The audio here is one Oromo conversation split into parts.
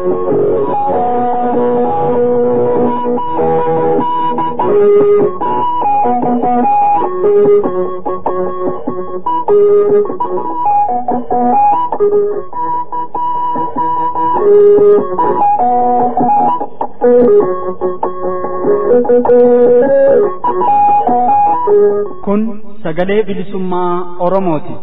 Kun sagalee bilisummaa Oromooti.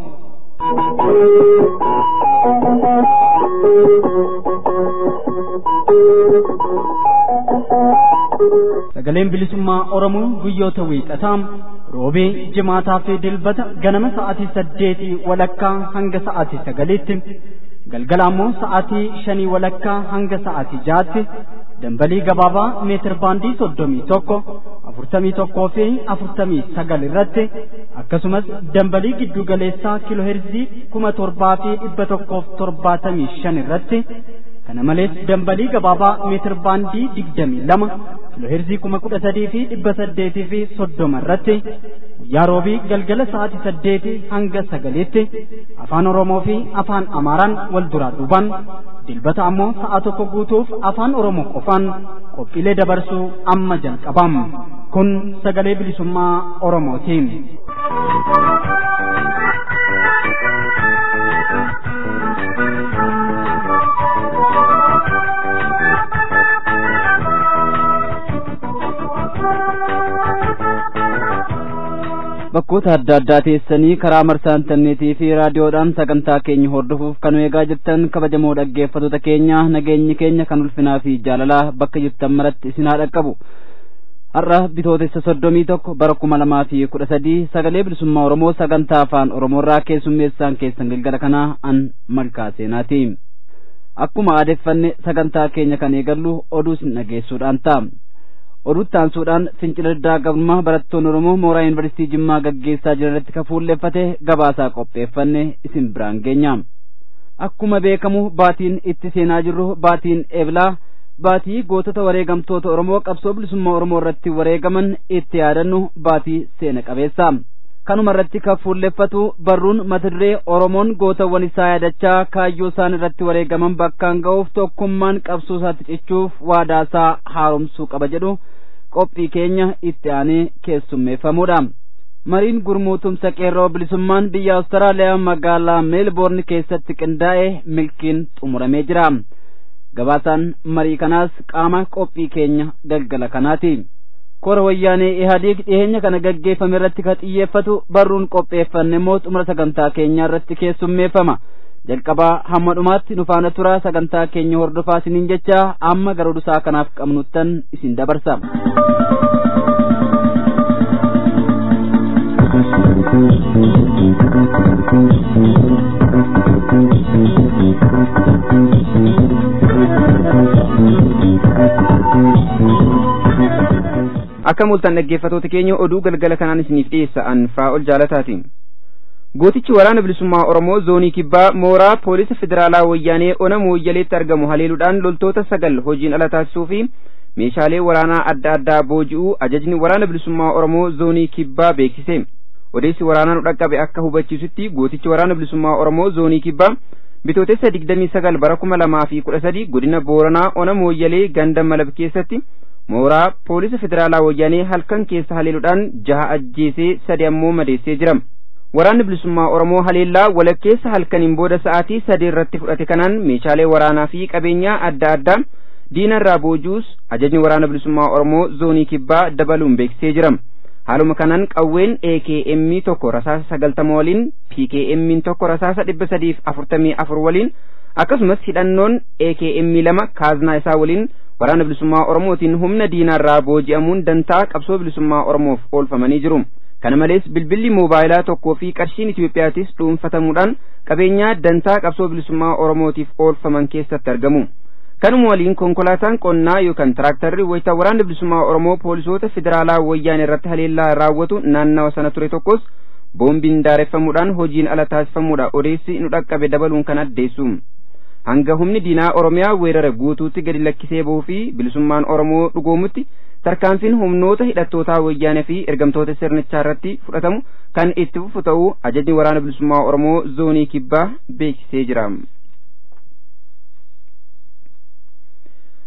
Sagaleen bilisummaa Oromoo guyyoota wiixataa roobee jimaataa fi dilbata ganama sa'aatii saddeetii walakkaa hanga sa'aatii sagaliitti galgala ammoo sa'aatii shanii walakkaa hanga sa'aatii jaatti dambalii gabaabaa meetir baandii soddomii tokko afurtamii tokkoo fi afurtamii sagal irratti akkasumas dambalii giddu galeessaa kiiloo heerzii kuma torbaa fi dhibba tokkoof torbaatamii shan irratti kana malees dambalii gabaabaa meetir baandii digdamii lama kiiloo heerzii kuma kudha sadii fi dhibba saddeetii fi soddoma irratti guyyaa roobii galgala sa'aatii saddeetii hanga sagaliitti afaan oromoo fi afaan amaaraan wal duraa duubaan dilbata ammoo sa'a tokko guutuuf afaan oromoo qofaan qophiilee dabarsuu amma jalqabam kun sagalee bilisummaa oromootiin. bakkoota adda addaa teessanii karaa marsaa intarneetii fi raadiyoodhaan sagantaa keenya hordofuuf kan eegaa jirtan kabajamoo dhaggeeffattoota keenya nageenyi keenya kan ulfinaa fi jaalalaa bakka jirtan maratti isin haa dhaqqabu har'a bitootessa soddomii tokko bara kuma lamaa fi kudha sadii sagalee bilisummaa oromoo sagantaa afaan oromoorraa keessummeessaan keessan galgala kanaa an malkaa seenaati akkuma aadeeffanne sagantaa keenya kan eegallu oduu isin dhageessuudhaan ta'a oduutti aansuudhaan fincila diddaa gabrummaa barattoonni oromoo mooraa yuunivarsiitii jimmaa gaggeessaa jiran irratti kan fuulleeffate gabaasaa qopheeffanne isin biraan geenya akkuma beekamu baatiin itti seenaa jirru baatiin eblaa baatii gootota wareegamtoota oromoo qabsoo bilisummaa oromoo irratti wareegaman itti yaadannu baatii seena qabeessa kanuma irratti kan fuulleeffatu barruun mata duree oromoon gootawwan isaa yaadachaa kaayyoo isaan irratti wareegaman bakkaan ga'uuf tokkummaan qabsoo isaatti cichuuf waadaasaa haaromsuu qaba jedhu qophii keenya itti aanee keessummeeffamuudha. mariin gurmuutumsa qeerroo bilisummaan biyya awustiraaliyaa magaalaa meelboorn keessatti qindaa'e milkiin xumuramee jira. gabaasaan marii kanaas qaama qophii keenya galgala kanaati. kora wayyaanee ihaadiig dhiyeenya kana gaggeeffame irratti ka xiyyeeffatu barruun qopheeffanne immoo xumura sagantaa keenyaa irratti keessummeeffama jalqabaa hamma dhumaatti nu faana tura sagantaa keenya hordofaa isiniin jecha amma gara oduusaa kanaaf qabnuttan isin dabarsa. akka mul'atan dhaggeeffatoota keenya oduu galgala kanaan isiniif dhiyeessa an fraa'ol jaalataatiin gootichi waraana bilisummaa oromoo zoonii kibbaa mooraa poolisa federaalaa wayyaanee ona mooyyaleetti argamu haleeluudhaan loltoota sagal hojiin ala taasisuu fi meeshaalee waraanaa adda addaa booji'uu ajajni waraana bilisummaa oromoo zoonii kibbaa beeksise odeessi waraanaa nu dhaqqabe akka hubachiisutti gootichi waraana bilisummaa oromoo zoonii kibbaa bitootessa digdamii sagal bara kuma lamaa fi kudha sadii godina booranaa ona mooyyalee ganda malab keessatti mooraa poolisa federaalaa wayyaanee halkan keessa haleeluudhaan jaha ajjeesee sadi ammoo madeessee jira waraanni bilisummaa oromoo haleellaa walakkeessa halkaniin booda sa'aatii sadii irratti fudhate kanaan meeshaalee waraanaa fi qabeenyaa adda addaa diinarraa boojuus ajajni waraana bilisummaa oromoo zoonii kibbaa dabaluun beeksisee jira haaluma kanaan qawween AKM tokko rasaasa sagaltama waliin PKM tokko rasaasa dhibba sadiif afurtamii afur waliin akkasumas hidhannoon AKM lama kaaznaa isaa waliin waraana bilisummaa oromootiin humna diinaarraa booji'amuun dantaa qabsoo bilisummaa oromoof oolfamanii jiru kana malees bilbilli moobaayilaa tokkoo fi qarshiin Itiyoophiyaatis dhuunfatamuudhaan qabeenyaa dantaa qabsoo bilisummaa oromootiif oolfaman keessatti argamu kanuma waliin konkolaataan qonnaa yookaan tiraaktarri wayita waraana bilisummaa oromoo poolisoota federaalaa wayyaanee irratti haleellaa raawwatu naannawa sana ture tokkos boombiin daareffamuudhaan hojiin ala taasifamuudha odeessi nu dhaqqabe dabaluun kan addeessu hanga humni diinaa oromiyaa weerara guutuutti gadi lakkisee bahuu fi bilisummaan oromoo dhugoomutti tarkaanfiin humnoota hidhattootaa wayyaanee fi ergamtoota sirnichaa irratti fudhatamu kan itti fufu ta'uu ajajni waraana bilisummaa oromoo zoonii kibbaa beeksisee jira.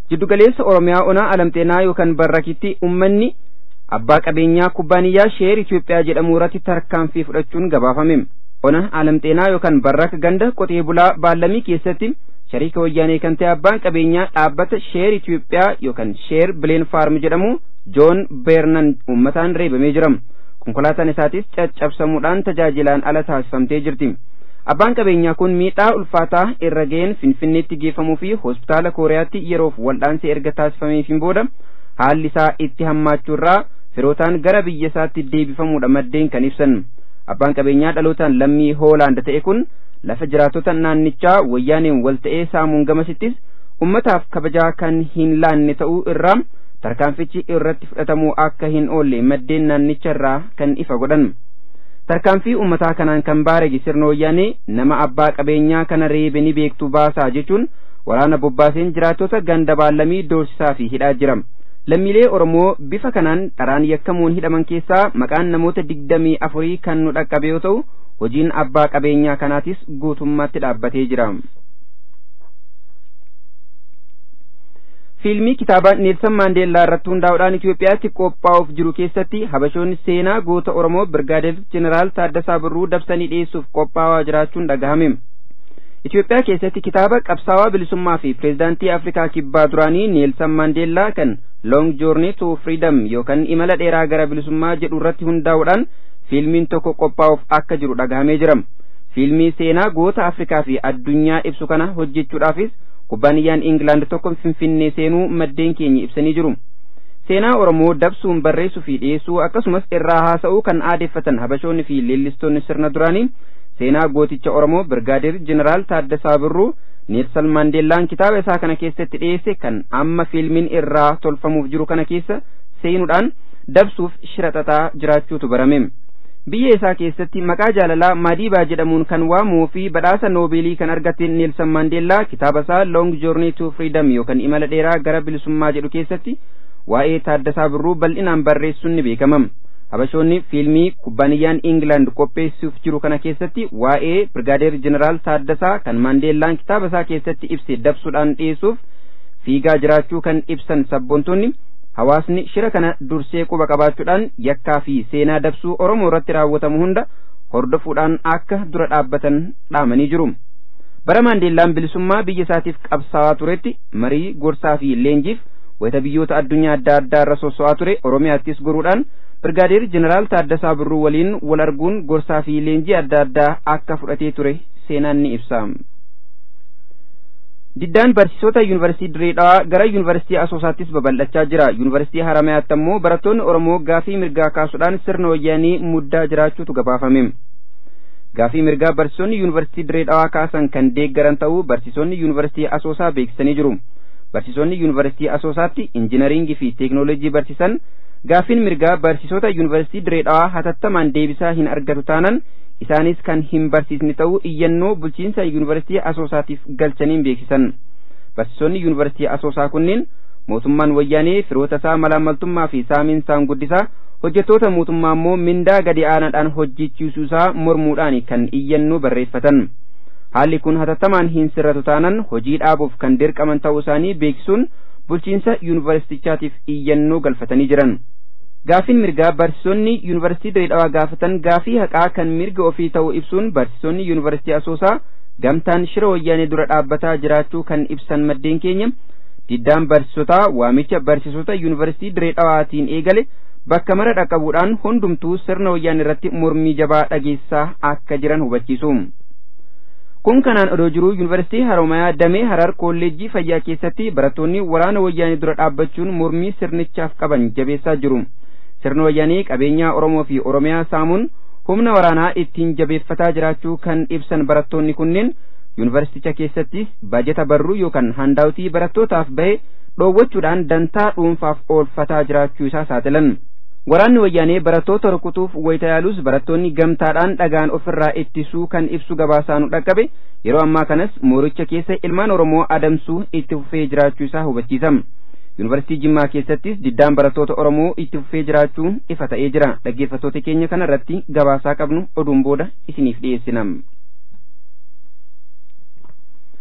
jiddugaleessa oromiyaa onaa alamxeenaa yookaan barrakitti ummanni abbaa qabeenyaa kubbaaniyyaa sheer Itoophiyaa jedhamu irratti tarkaanfii fudhachuun gabaafame ona alamxeenaa yookaan barraka ganda qotee bulaa baallamii keessatti shariika wayyaanee kan ta'e abbaan qabeenyaa dhaabbata sheer Itoophiyaa yookaan sheer bileen faarm jedhamu joon beernan uummataan reebamee jira konkolaataan isaatis caccabsamuudhaan tajaajilaan ala taasifamtee jirti abbaan qabeenyaa kun miidhaa ulfaataa irra ga'een finfinneetti geeffamuu fi hospitaala kooriyaatti yeroof wal'aansa erga taasifameefiin booda haalli isaa itti hammaachuurraa firootaan gara biyya isaatti deebifamuudha maddeen kan ibsan abbaan qabeenyaa dhalootaan lammii hoolaand ta'e kun lafa jiraatota naannichaa wayyaaneen wal ta'ee saamuun gamasittis ummataaf kabajaa kan hin laanne ta'uu irraa tarkaanfichi irratti fudhatamuu akka hin oolle maddeen naannicha irraa kan ifa godhan tarkaanfii ummataa kanaan kan baarege sirna wayyaanee nama abbaa qabeenyaa kana reebe ni beektu baasaa jechuun waraana bobbaaseen jiraatota ganda baallamii doorsisaa fi hidhaa jira lammiilee oromoo bifa kanaan dharaan yakkamuun hidhaman keessaa maqaan namoota digdamii afurii kan nu dhaqqabe yoo ta'u hojiin abbaa qabeenyaa kanaatis guutummaatti dhaabbatee jira fiilmii kitaaba neelsan maandeellaa irratti hundaa'uudhaan Itoophiyaatti qophaa'uuf jiru keessatti habashoonni seenaa goota Oromoo Birgaadeer Jeneraal Taaddasaa Birruu dabsanii dhiyeessuuf qophaa'aa jiraachuun dhagahame. Itoophiyaa keessatti kitaaba qabsaawaa bilisummaa fi pireezidaantii Afrikaa kibbaa duraanii Neelsan Maandeellaa kan Long Journey to Freedom yookaan imala dheeraa gara bilisummaa jedhu irratti hundaa'uudhaan fiilmiin tokko qophaa'uuf akka jiru dhagahamee jira. Fiilmii seenaa goota Afrikaa fi addunyaa ibsu kana hojjechuudhaafis kubbaaniyyaan Ingilaand tokko Finfinnee seenuu maddeen keenya ibsanii jiru. Seenaa Oromoo dabsuun barreessuu fi dhiyeessuu akkasumas irraa haasa'uu kan aadeeffatan habashoonni fi leellistoonni sirna duraanii seenaa gooticha Oromoo Birgaadeer Jeneraal Taaddasaa Birruu Neelsan Maandeellaan kitaaba isaa kana keessatti dhiyeesse kan amma fiilmiin irraa tolfamuuf jiru kana keessa seenuudhaan dabsuuf shira xaxaa jiraachuutu barame. biyya isaa keessatti maqaa jaalalaa Madiibaa jedhamuun kan waamuu fi badhaasa noobeelii kan argate Neelsan Maandeellaa kitaaba isaa Long Journey to Freedom yookaan imala dheeraa gara bilisummaa jedhu keessatti waa'ee Taaddasaa Birruu bal'inaan barreessuun ni beekama. Habashoonni fiilmii kubbaaniyyaan Ingilaand qopheessuuf jiru kana keessatti waa'ee Birgaadeer Jeneraal Taaddasaa kan Maandeellaan kitaaba isaa keessatti ibse dabsuudhaan dhiyeessuuf fiigaa jiraachuu kan ibsan sabboontonni hawaasni shira kana dursee quba qabaachuudhaan yakkaa fi seenaa dabsuu Oromoo irratti raawwatamu hunda hordofuudhaan akka dura dhaabbatan dhaamanii jiru. Bara Maandeellaan bilisummaa biyya isaatiif qabsaa'aa turetti marii gorsaa fi leenjiif wayita biyyoota addunyaa adda addaa irra sosso'aa ture Oromiyaattis goruudhaan Birgaadeer Jeneraal Taaddasaa Birruu waliin wal arguun gorsaa fi leenjii adda addaa akka fudhatee ture seenaan ni ibsa. Diddaan barsiisota yuunivarsiitii Direedhaa gara yuunivarsiitii Asoosaattis babal'achaa jira. Yuunivarsiitii Haramayaatti ammoo barattoonni Oromoo gaafii mirgaa kaasuudhaan sirna wayyaanii muddaa jiraachuutu gabaafame. Gaafii mirgaa barsiisonni yuunivarsiitii Direedhaa kaasan kan deeggaran ta'uu barsiisonni yuunivarsiitii Asoosaa beeksisanii jiru. Barsiisonni yuunivarsiitii Asoosaatti injinariingii fi teeknooloojii barsiisan gaafiin mirgaa barsiisota yuunivarsiitii Direedhaa hatattamaan deebisaa hin argatu taanan isaanis kan hin barsiisne ta'uu iyyannoo bulchiinsa yuunivarsiitii asoosaatiif galchaniin beeksisan barsiisonni yuunivarsiitii asoosaa kunneen mootummaan wayyaanee firoota isaa malaamaltummaa fi saamiinsaan guddisaa hojjettoota mootummaa immoo mindaa gadi aanaadhaan hojjechiisuusaa mormuudhaan kan iyyannoo barreeffatan haalli kun hatattamaan hin sirratu taanan hojii dhaabuuf kan dirqaman ta'uu isaanii beeksisuun bulchiinsa yuunivarsiitichaatiif iyyannoo galfatanii jiran. Gaafiin mirgaa barsiisonni yuunivarsiitii Direedhawaa gaafatan gaafii haqaa kan mirga ofii ta'uu ibsuun barsiisonni yuunivarsiitii Asoosaa gamtaan shira wayyaanee dura dhaabbataa jiraachuu kan ibsan maddeen keenya diddaan barsiisotaa waamicha barsiisota yuunivarsiitii Direedhawaatiin eegale bakka mara dhaqqabuudhaan hundumtuu sirna wayyaanee irratti mormii jabaa dhageessaa akka jiran hubachiisu. Kun kanaan odoo jiruu yuunivarsiitii Haromayaa Damee Harar Kolleejjii Fayyaa keessatti barattoonni waraana wayyaanee dura dhaabbachuun mormii sirnichaaf qaban jabeessaa jiru. sirna wayyaanee qabeenyaa Oromoo fi Oromiyaa saamuun humna waraanaa ittiin jabeeffataa jiraachuu kan ibsan barattoonni kunneen yuunivarsiiticha keessattis baajeta barruu yookaan handaawutii barattootaaf bahe dhoowwachuudhaan dantaa dhuunfaaf oolfataa jiraachuu isaa saaxilan. Waraanni wayyaanee barattoota rukutuuf wayita yaalus barattoonni gamtaadhaan dhagaan ofirraa ittisuu kan ibsu gabaasaanu dhaqqabe yeroo ammaa kanas mooricha keessa ilmaan Oromoo adamsuu itti fufee jiraachuu isaa hubachiisama. yuunivarsiitii jimmaa keessattis diddaan barattoota oromoo itti fufee jiraachuun ifa ta'ee jira dhaggeeffattoota keenya kana irratti gabaasaa qabnu oduun booda isiniif dhiyeessinam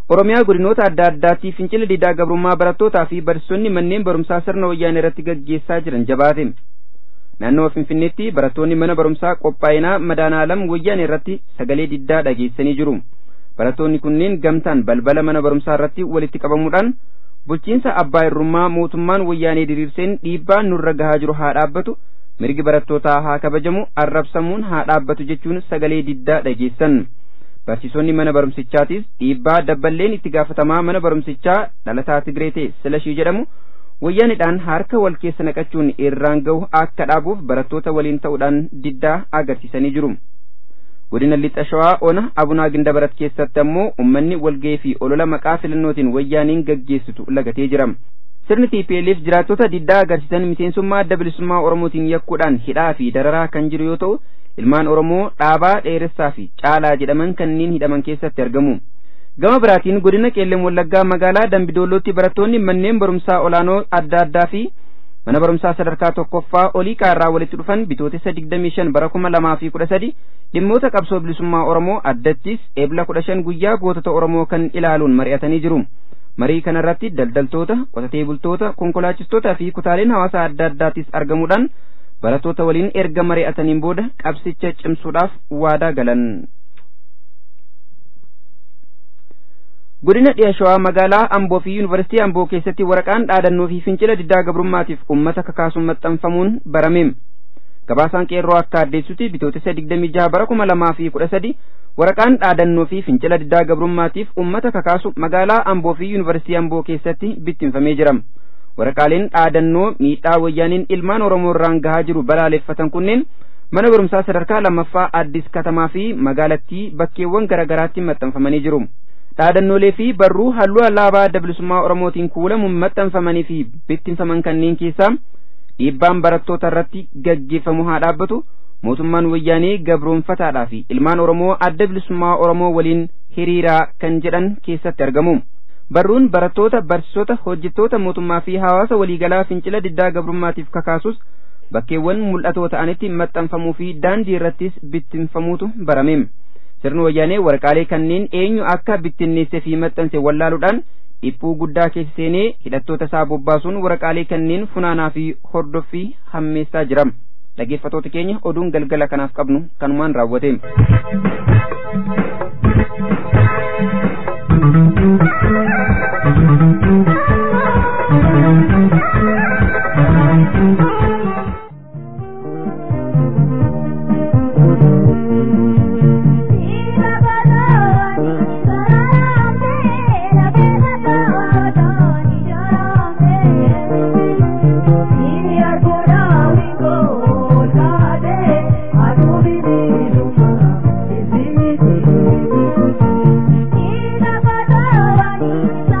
oromiyaa godinoota adda addaatti fincila diddaa gabrummaa barattootaa fi barsiisonni manneen barumsaa sirna wayyaanee irratti gaggeessaa jiran jabaate naannoo finfinneetti barattoonni mana barumsaa qophaa'inaa madaanaalam wayyaanee irratti sagalee diddaa dhageessanii jiru barattoonni kunneen gamtaan balbala mana barumsaa irratti walitti qabamuudhaan bulchiinsa abbaa irrummaa mootummaan wayyaanee diriirseen dhiibbaan nurra gahaa jiru haa dhaabbatu mirgi barattootaa haa kabajamu arrabsamuun haa dhaabbatu jechuun sagalee diddaa dhageessan barsiisonni mana barumsichaatis dhiibbaa dabballeen itti gaafatamaa mana barumsichaa dhalataa Tigree ta'e Silashii jedhamu wayyaanidhaan harka wal keessa naqachuun irraan gahu akka dhaabuuf barattoota waliin ta'uudhaan diddaa agarsiisanii jiru. Godina Lixa Shawaa Ona Abunaa Gindabarat keessatti ammoo uummanni walgahii fi olola maqaa filannootiin wayyaaniin gaggeessitu lagatee jira. Sirni TPLF jiraattota diddaa agarsiisan miseensummaa adda bilisummaa Oromootiin yakkuudhaan hidhaa fi dararaa kan jiru yoo ta'u, ilmaan Oromoo dhaabaa dheeressaa fi caalaa jedhaman kanneen hidhaman keessatti argamu. Gama biraatiin godina Qeelleen Wallaggaa magaalaa Dambidollootti barattoonni manneen barumsaa olaanoo adda addaa fi mana barumsaa sadarkaa tokkoffaa olii qaarraa walitti dhufan bitootessa 25 bara 2013 dhimmoota qabsoo bilisummaa Oromoo addattis eebla 15 guyyaa gootota Oromoo kan ilaaluun mari'atanii jiru. Marii kanarratti daldaltoota, qotatee bultoota, konkolaachistootaa fi kutaaleen hawaasaa adda addaattis argamuudhaan barattoota waliin erga mari'ataniin booda qabsicha cimsuudhaaf waadaa galan. Godina dhiya shawaa magaalaa Amboo fi Yuunivarsiitii Amboo keessatti waraqaan dhaadannoo fi fincila diddaa gabrummaatiif uummata kakaasuun maxxanfamuun barame. Gabaasaan qeerroo akka addeessutti bitootessa 26 bara 2013 waraqaan dhaadannoo fi fincila diddaa gabrummaatiif uummata kakaasu magaalaa Amboo fi Yuunivarsiitii Amboo keessatti bittinfamee jira. Waraqaaleen dhaadannoo miidhaa wayyaaniin ilmaan Oromoo irraan gahaa jiru balaaleffatan kunneen mana barumsaa sadarkaa lammaffaa Addis Katamaa fi magaalattii bakkeewwan garaagaraatti maxxanfamanii jiru. dhaadannoolee fi barruu halluu alaabaa adda bilisummaa oromootiin kuulamuun maxxanfamanii fi bittinfaman kanneen keessaa dhiibbaan barattoota irratti gaggeeffamu haa dhaabbatu mootummaan wayyaanee gabroonfataadhaa fi ilmaan oromoo adda bilisummaa oromoo waliin hiriiraa kan jedhan keessatti argamu. barruun barattoota barsiisota hojjettoota mootummaa fi hawaasa waliigalaa fincila diddaa gabrummaatiif kakaasus bakkeewwan mul'atoo ta'anitti maxxanfamuu fi daandii irrattis bittinfamuutu barame. sirni wayyaanee waraqaalee kanneen eenyu akka bittinneessee fi maxxanse wallaaluudhaan dhiphuu guddaa keessa seenee hidhattoota isaa bobbaasuun waraqaalee kanneen funaanaa fi hordoffii hammeessaa jira dhaggeeffatoota keenya oduun galgala kanaaf qabnu kanumaan raawwate. Thank you.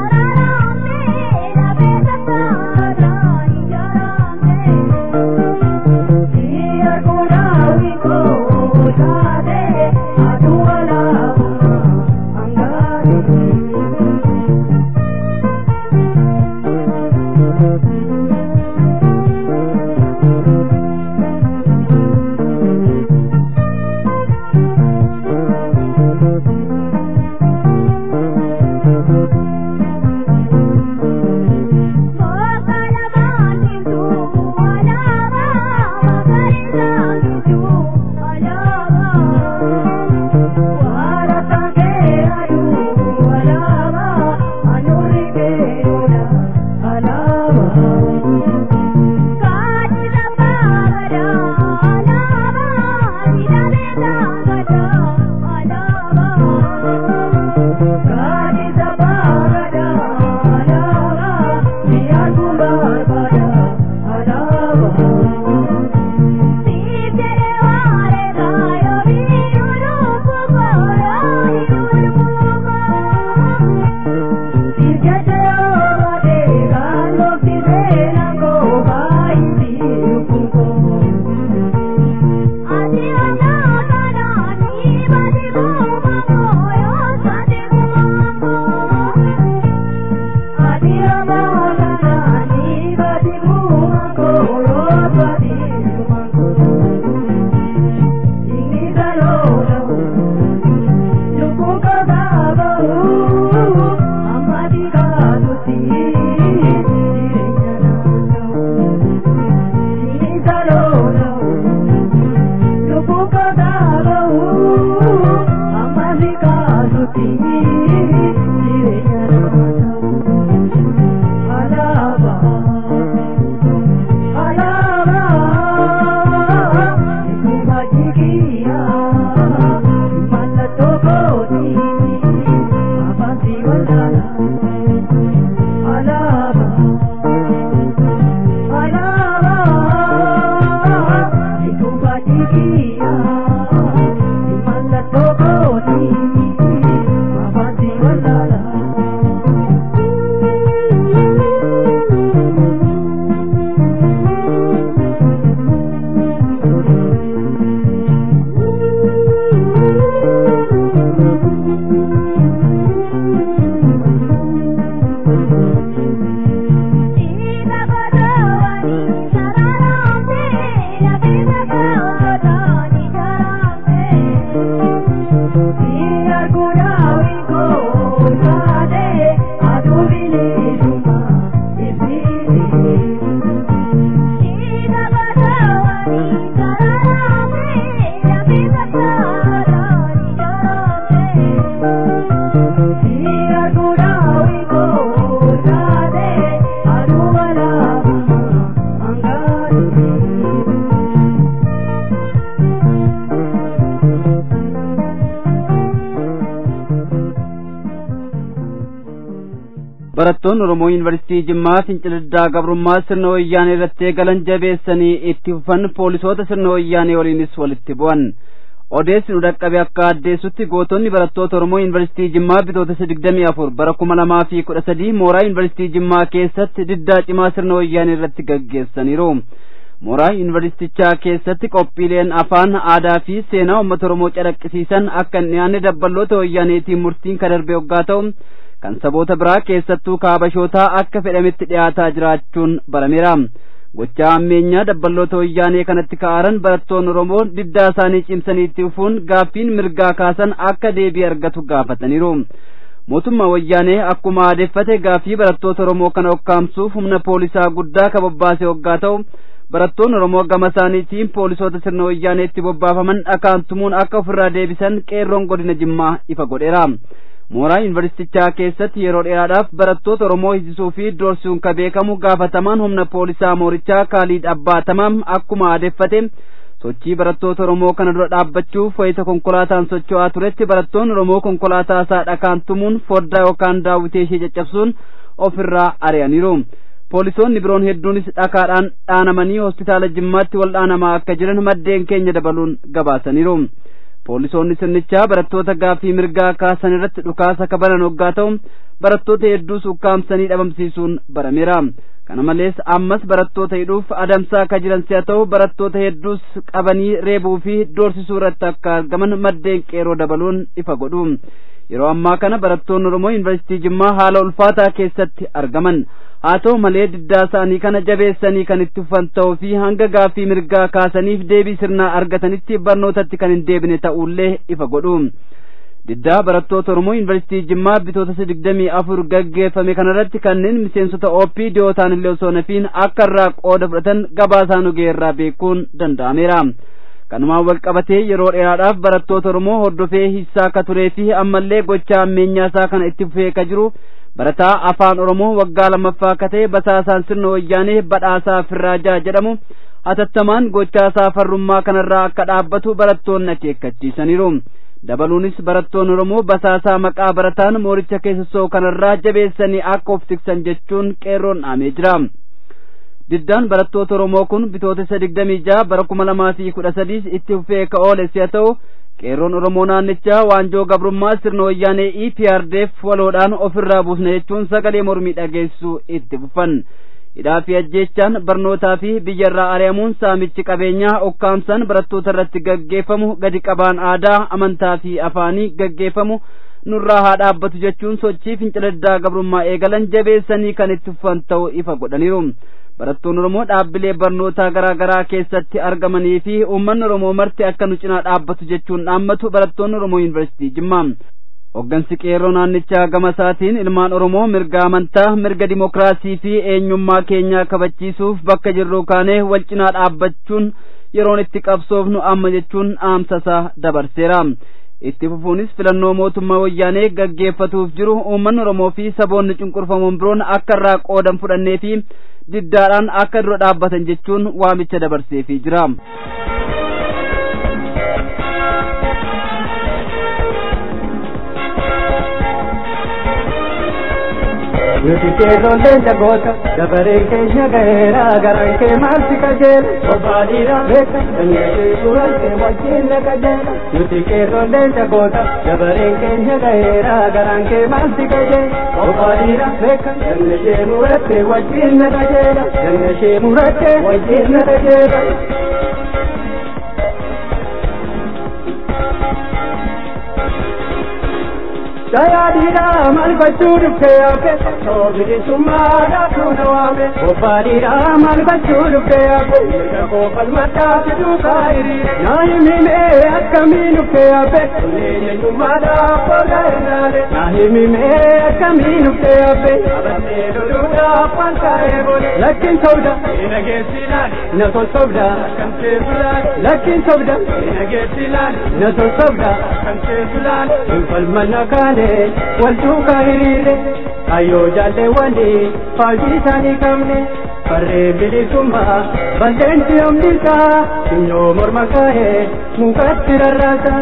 barattoonni Oromoo Yuunivarsiitii Jimmaa finciliddaa gabrummaa sirna wayyaanee irratti eegalan jabeessanii itti fufan poolisoota sirna wayyaanee waliinis walitti bu'an. Odeessi nu dhaqqabe akka addeessutti gootonni barattoota Oromoo Yuunivarsiitii Jimmaa bitootessa digdamii afur bara kuma lamaa fi kudha sadii mooraa Yuunivarsiitii Jimmaa keessatti diddaa cimaa sirna wayyaanee irratti gaggeessaniiru. Mooraa Yuunivarsiitichaa keessatti qophiileen afaan aadaa fi seenaa uummata Oromoo calaqqisiisan akka hin dhiyaanne dabballoota wayyaaneetiin murtiin kan darbe hoggaa ta'u kan saboota biraa keessattuu kaabashootaa akka fedhametti dhiyaataa jiraachuun barameera. Gochaa ammeenyaa dabballoota wayyaanee kanatti ka'aaran barattoonni Oromoo diddaa isaanii cimsanii itti fufuun gaaffiin mirgaa kaasan akka deebii argatu gaafataniiru. Mootummaa wayyaanee akkuma aadeffate gaaffii barattoota Oromoo kana okkaamsuuf humna poolisaa guddaa kan bobbaase hoggaa ta'u barattoonni Oromoo gama isaaniitiin poolisoota sirna wayyaaneetti bobbaafaman dhakaan tumuun akka ofirraa deebisan qeerroon godina Jimmaa ifa godheera. mooraa yuunivarsiitichaa keessatti yeroo dheeraadhaaf barattoota Oromoo hidhisuu fi doorsisuun kan beekamu gaafatamaan humna poolisaa moorichaa Kaaliid Abbaatamaam akkuma aadeffate sochii barattoota Oromoo kana dura dhaabbachuuf wayita konkolaataan socho'aa turetti barattoonni Oromoo konkolaataa isaa dhakaan tumuun foddaa yookaan daawwitee ishee caccabsuun ofirraa ari'aniiru. Poolisoonni biroon hedduunis dhakaadhaan dhaanamanii hospitaala Jimmaatti wal'aanamaa akka jiran maddeen keenya dabaluun gabaasaniiru. Poolisoonni sirnichaa barattoota gaaffii mirgaa kaasan irratti dhukaasa kabalan hoggaa ta'u barattoota hedduus ukkaamsanii dhabamsiisuun barameera. Kana malees ammas barattoota hidhuuf adamsaa akka jiran si'a ta'u barattoota hedduus qabanii reebuu fi doorsisuu irratti akka argaman maddeen qeeroo dabaluun ifa godhu. Yeroo ammaa kana barattoonni Oromoo Yuunivarsiitii Jimmaa haala ulfaataa keessatti argaman. Haa ta'u malee diddaa isaanii kana jabeessanii kan itti fufan ta'uu fi hanga gaaffii mirgaa kaasaniif deebii sirnaa argatanitti barnootatti kan hin deebine ta'ullee ifa godhu. Diddaa barattoota Oromoo Yuunivarsiitii Jimmaa bitootessa digdamii afur gaggeeffame kanarratti kanneen miseensota OPDO dhiyootaan illee osoo nafiin akka irraa qooda fudhatan gabaasaan ogeerraa beekuun danda'ameera. kanumaan wal qabatee yeroo dheeraadhaaf barattoota Oromoo hordofee hissaa akka turee fi ammallee gochaa ammeenyaa isaa kana itti fufee akka jiru barataa afaan Oromoo waggaa lammaffaa akka ta'e basaasaan sirna wayyaanee badhaasaa Firraajaa jedhamu hatattamaan gochaa isaa farrummaa kanarraa akka dhaabbatu barattoonni akeekkachiisaniiru. Dabaluunis barattoonni Oromoo basaasaa maqaa barataan mooricha keessasoo kanarraa jabeessanii akka of tiksan jechuun qeerroon dhaamee jira. diddaan barattoota Oromoo kun bitootessa digdamii jaha bara kuma lamaa fi kudha sadiis itti fufee ka oole si'a ta'u qeerroon Oromoo naannichaa waanjoo gabrummaa sirna wayyaanee EPRDF waloodhaan ofirraa buusna jechuun sagalee mormii dhageessuu itti fufan. Hidhaa fi ajjeechaan barnootaa fi biyyarraa ari'amuun saamichi qabeenyaa okkaamsan barattoota irratti gaggeeffamu gadi qabaan aadaa amantaa fi afaanii gaggeeffamu nurraa haa dhaabbatu jechuun sochii finciladdaa gabrummaa eegalan jabeessanii kan itti fufan ta'uu ifa godhaniiru. barattoonni Oromoo dhaabbilee barnootaa garaa garaa keessatti argamanii fi uummanni Oromoo marti akka nu cinaa dhaabbatu jechuun dhaammatu barattoonni Oromoo Yuunivarsiitii Jimmaa. hoggansi qeerroo naannichaa gama isaatiin ilmaan oromoo mirga amantaa mirga dimokiraasii fi eenyummaa keenyaa kabachiisuuf bakka jirru kaanee wal cinaa dhaabbachuun yeroon itti qabsoofnu amma jechuun dhaamsasaa dabarseera itti fufuunis filannoo mootummaa wayyaanee gaggeeffatuuf jiru uummanni oromoo fi saboonni cunqurfamoon biroon akka irraa qoodan fudhannee fi diddaadhaan akka dura dhaabbatan jechuun waamicha dabarseefii jira. Nuti keerroolleen jagoota dabareen keenya gaheera garaan kee maalti qajeela bobbaadhiira beeka dandeessee suuraan kee wajjin na qajeela Nuti keerroolleen jagoota dabareen keenya gaheera garaan kee maalti qajeela bobbaadhiira beeka dandeessee murattee wajjin na qajeela dandeessee murattee wajjin na qajeela. Dayaadhiidha maal gochuu dhuftee yaafe osoo bilisummaadhaa tuuna waame. Bobbaadhiidha maal gochuu dhuftee yaafe mirga koo falmadhaa fiduu kaayiriire. Naa himimee akkamiin dhuftee yaafe kunneen eenyummaadhaa fooda irraale. Naa himimee akkamiin dhuftee yaafe abattee loluudhaaf waan kaa'ee boole. Lakkiin sobda ina geessi ilaali na tolsobda akkam teessu ilaali. Lakkiin sobda ina geessi ilaali na tolsobda akkam teessu ilaali. Hin falmanna kaane. wal duukaa hiriire kayyoo jaalleewwani faajii isaanii qabne farree bilisummaa bal'eensi omnisaa sinyoo morma kaa'ee mukatti rarraasa.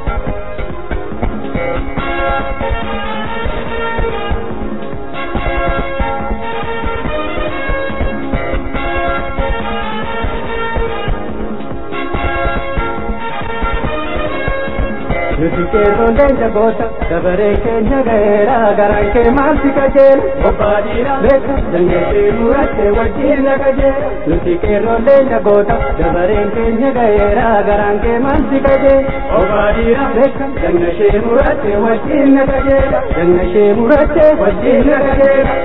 Nuti keerroolleen jagoota dabaree keenya gaheera garaan kee maalti qajeela bobbaadhiira beeka dandeessee murattee wajjin na qajeela Nuti keerroolleen jagoota dabareen keenya gaheera garaan kee maalti qajeela bobbaadhiira beeka dandeessee murattee wajjin na qajeela dandeessee murattee wajjin na qajeela.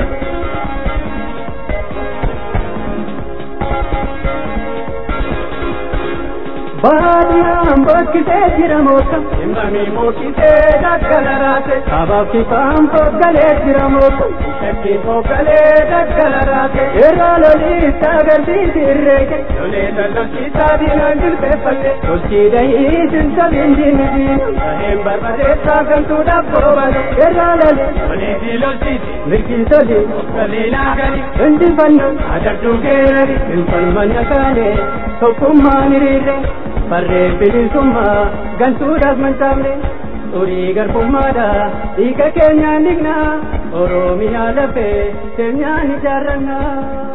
baadiyaan bokkitee jira moota himamii mokkitee daggala raate kabaaf kifaan foggalee jira moota shakkii foggalee daggala raate irraa loliisaa garbiiti irreeke lolee lallolchiisaa diinaan jilbeeffatte tolchii dahii sinsabiin diini diina saheen barbadeessaa gantuudhaaf boobale irraa loli lolee fi lolchiisi mirgii toli foggalee naagani injifanno adabduu geerari hinfalmanna kaane tokkummaan hiriirre farree bilisummaa gantuudhaaf mancaafne xurii garbummaadha dhiiga keenyaan dhignaa oromiyaa lafee keenyaan ijaarrannaa.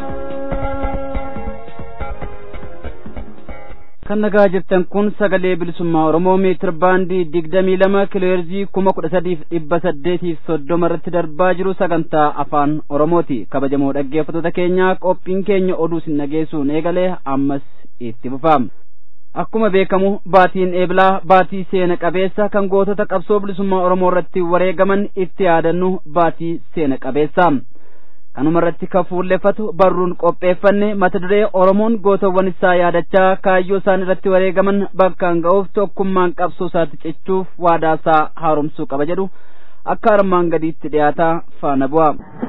kan nagaa jirtan kun sagalee bilisummaa oromoo meetir baandii digdamii lama kiloheerzii kuma kudha sadiif dhibba saddeetiif soddoma irratti darbaa jiru sagantaa afaan oromooti kabajamoo dhaggeeffattoota keenyaa qophiin keenya oduu sin dhageessuun eegalee ammas itti fufaam akkuma beekamu baatiin eebilaa baatii seena qabeessa kan gootota qabsoo bilisummaa oromoo irratti wareegaman itti yaadannu baatii seena qabeessa kanuma irratti kan fuulleffatu barruun qopheeffanne mata duree oromoon gootawwan isaa yaadachaa kaayyoo isaan irratti wareegaman bakkaan ga'uuf tokkummaan qabsoo isaatti cichuuf waadaa isaa haaromsuu qaba jedhu akka armaan gadiitti dhiyaataa faana bu'a.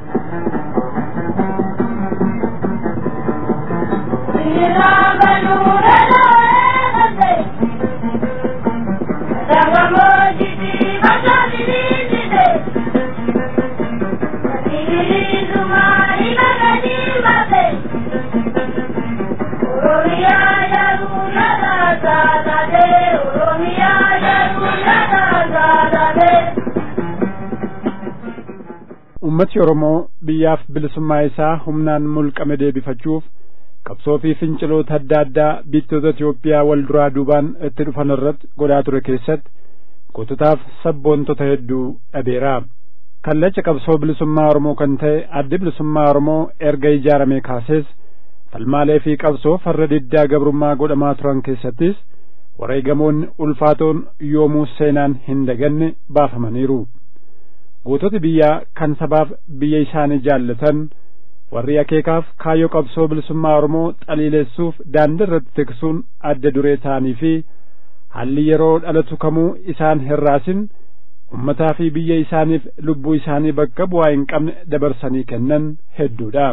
ummati oromoo biyyaaf bilisummaa isaa humnaan mulqame deebifachuuf qabsoo fi finciloota adda addaa biyyoota Itoophiyaa wal duraa duubaan itti dhufan irratti godhaa ture keessatti goototaaf sabboontota hedduu dhabeera. Kallacha qabsoo bilisummaa Oromoo kan ta'e addi bilisummaa Oromoo erga ijaaramee kaasees falmaalee fi qabsoo farra diddaa gabrummaa godhamaa turan keessattis wareegamoonni ulfaatoon yoomuu seenaan hin daganne baafamaniiru. goototi biyyaa kan sabaaf biyya isaanii jaallatan warri akeekaaf kaayyoo qabsoo bilisummaa Oromoo xaliileessuuf daandii irratti tiksuun adda duree ta'anii fi haalli yeroo dhalatu kamuu isaan hirraasin ummataa fi biyya isaaniif lubbuu isaanii bakka bu'aa hin qabne dabarsanii kennan hedduudha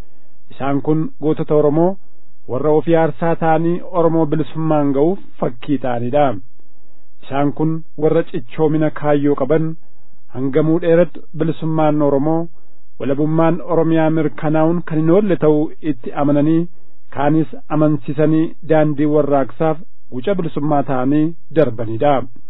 isaan kun gootota oromoo warra ofii aarsaa ta'anii oromoo bilisummaan ga'uuf fakkii ta'anidha isaan kun warra cichoomina kaayyoo qaban hangamuu dheerattu bilisummaan oromoo walabummaan oromiyaa mirkanaa'uun kan hin oolle ta'uu itti amananii kaanis amansiisanii daandii warraaqsaaf guca bilisummaa ta'anii darbanidha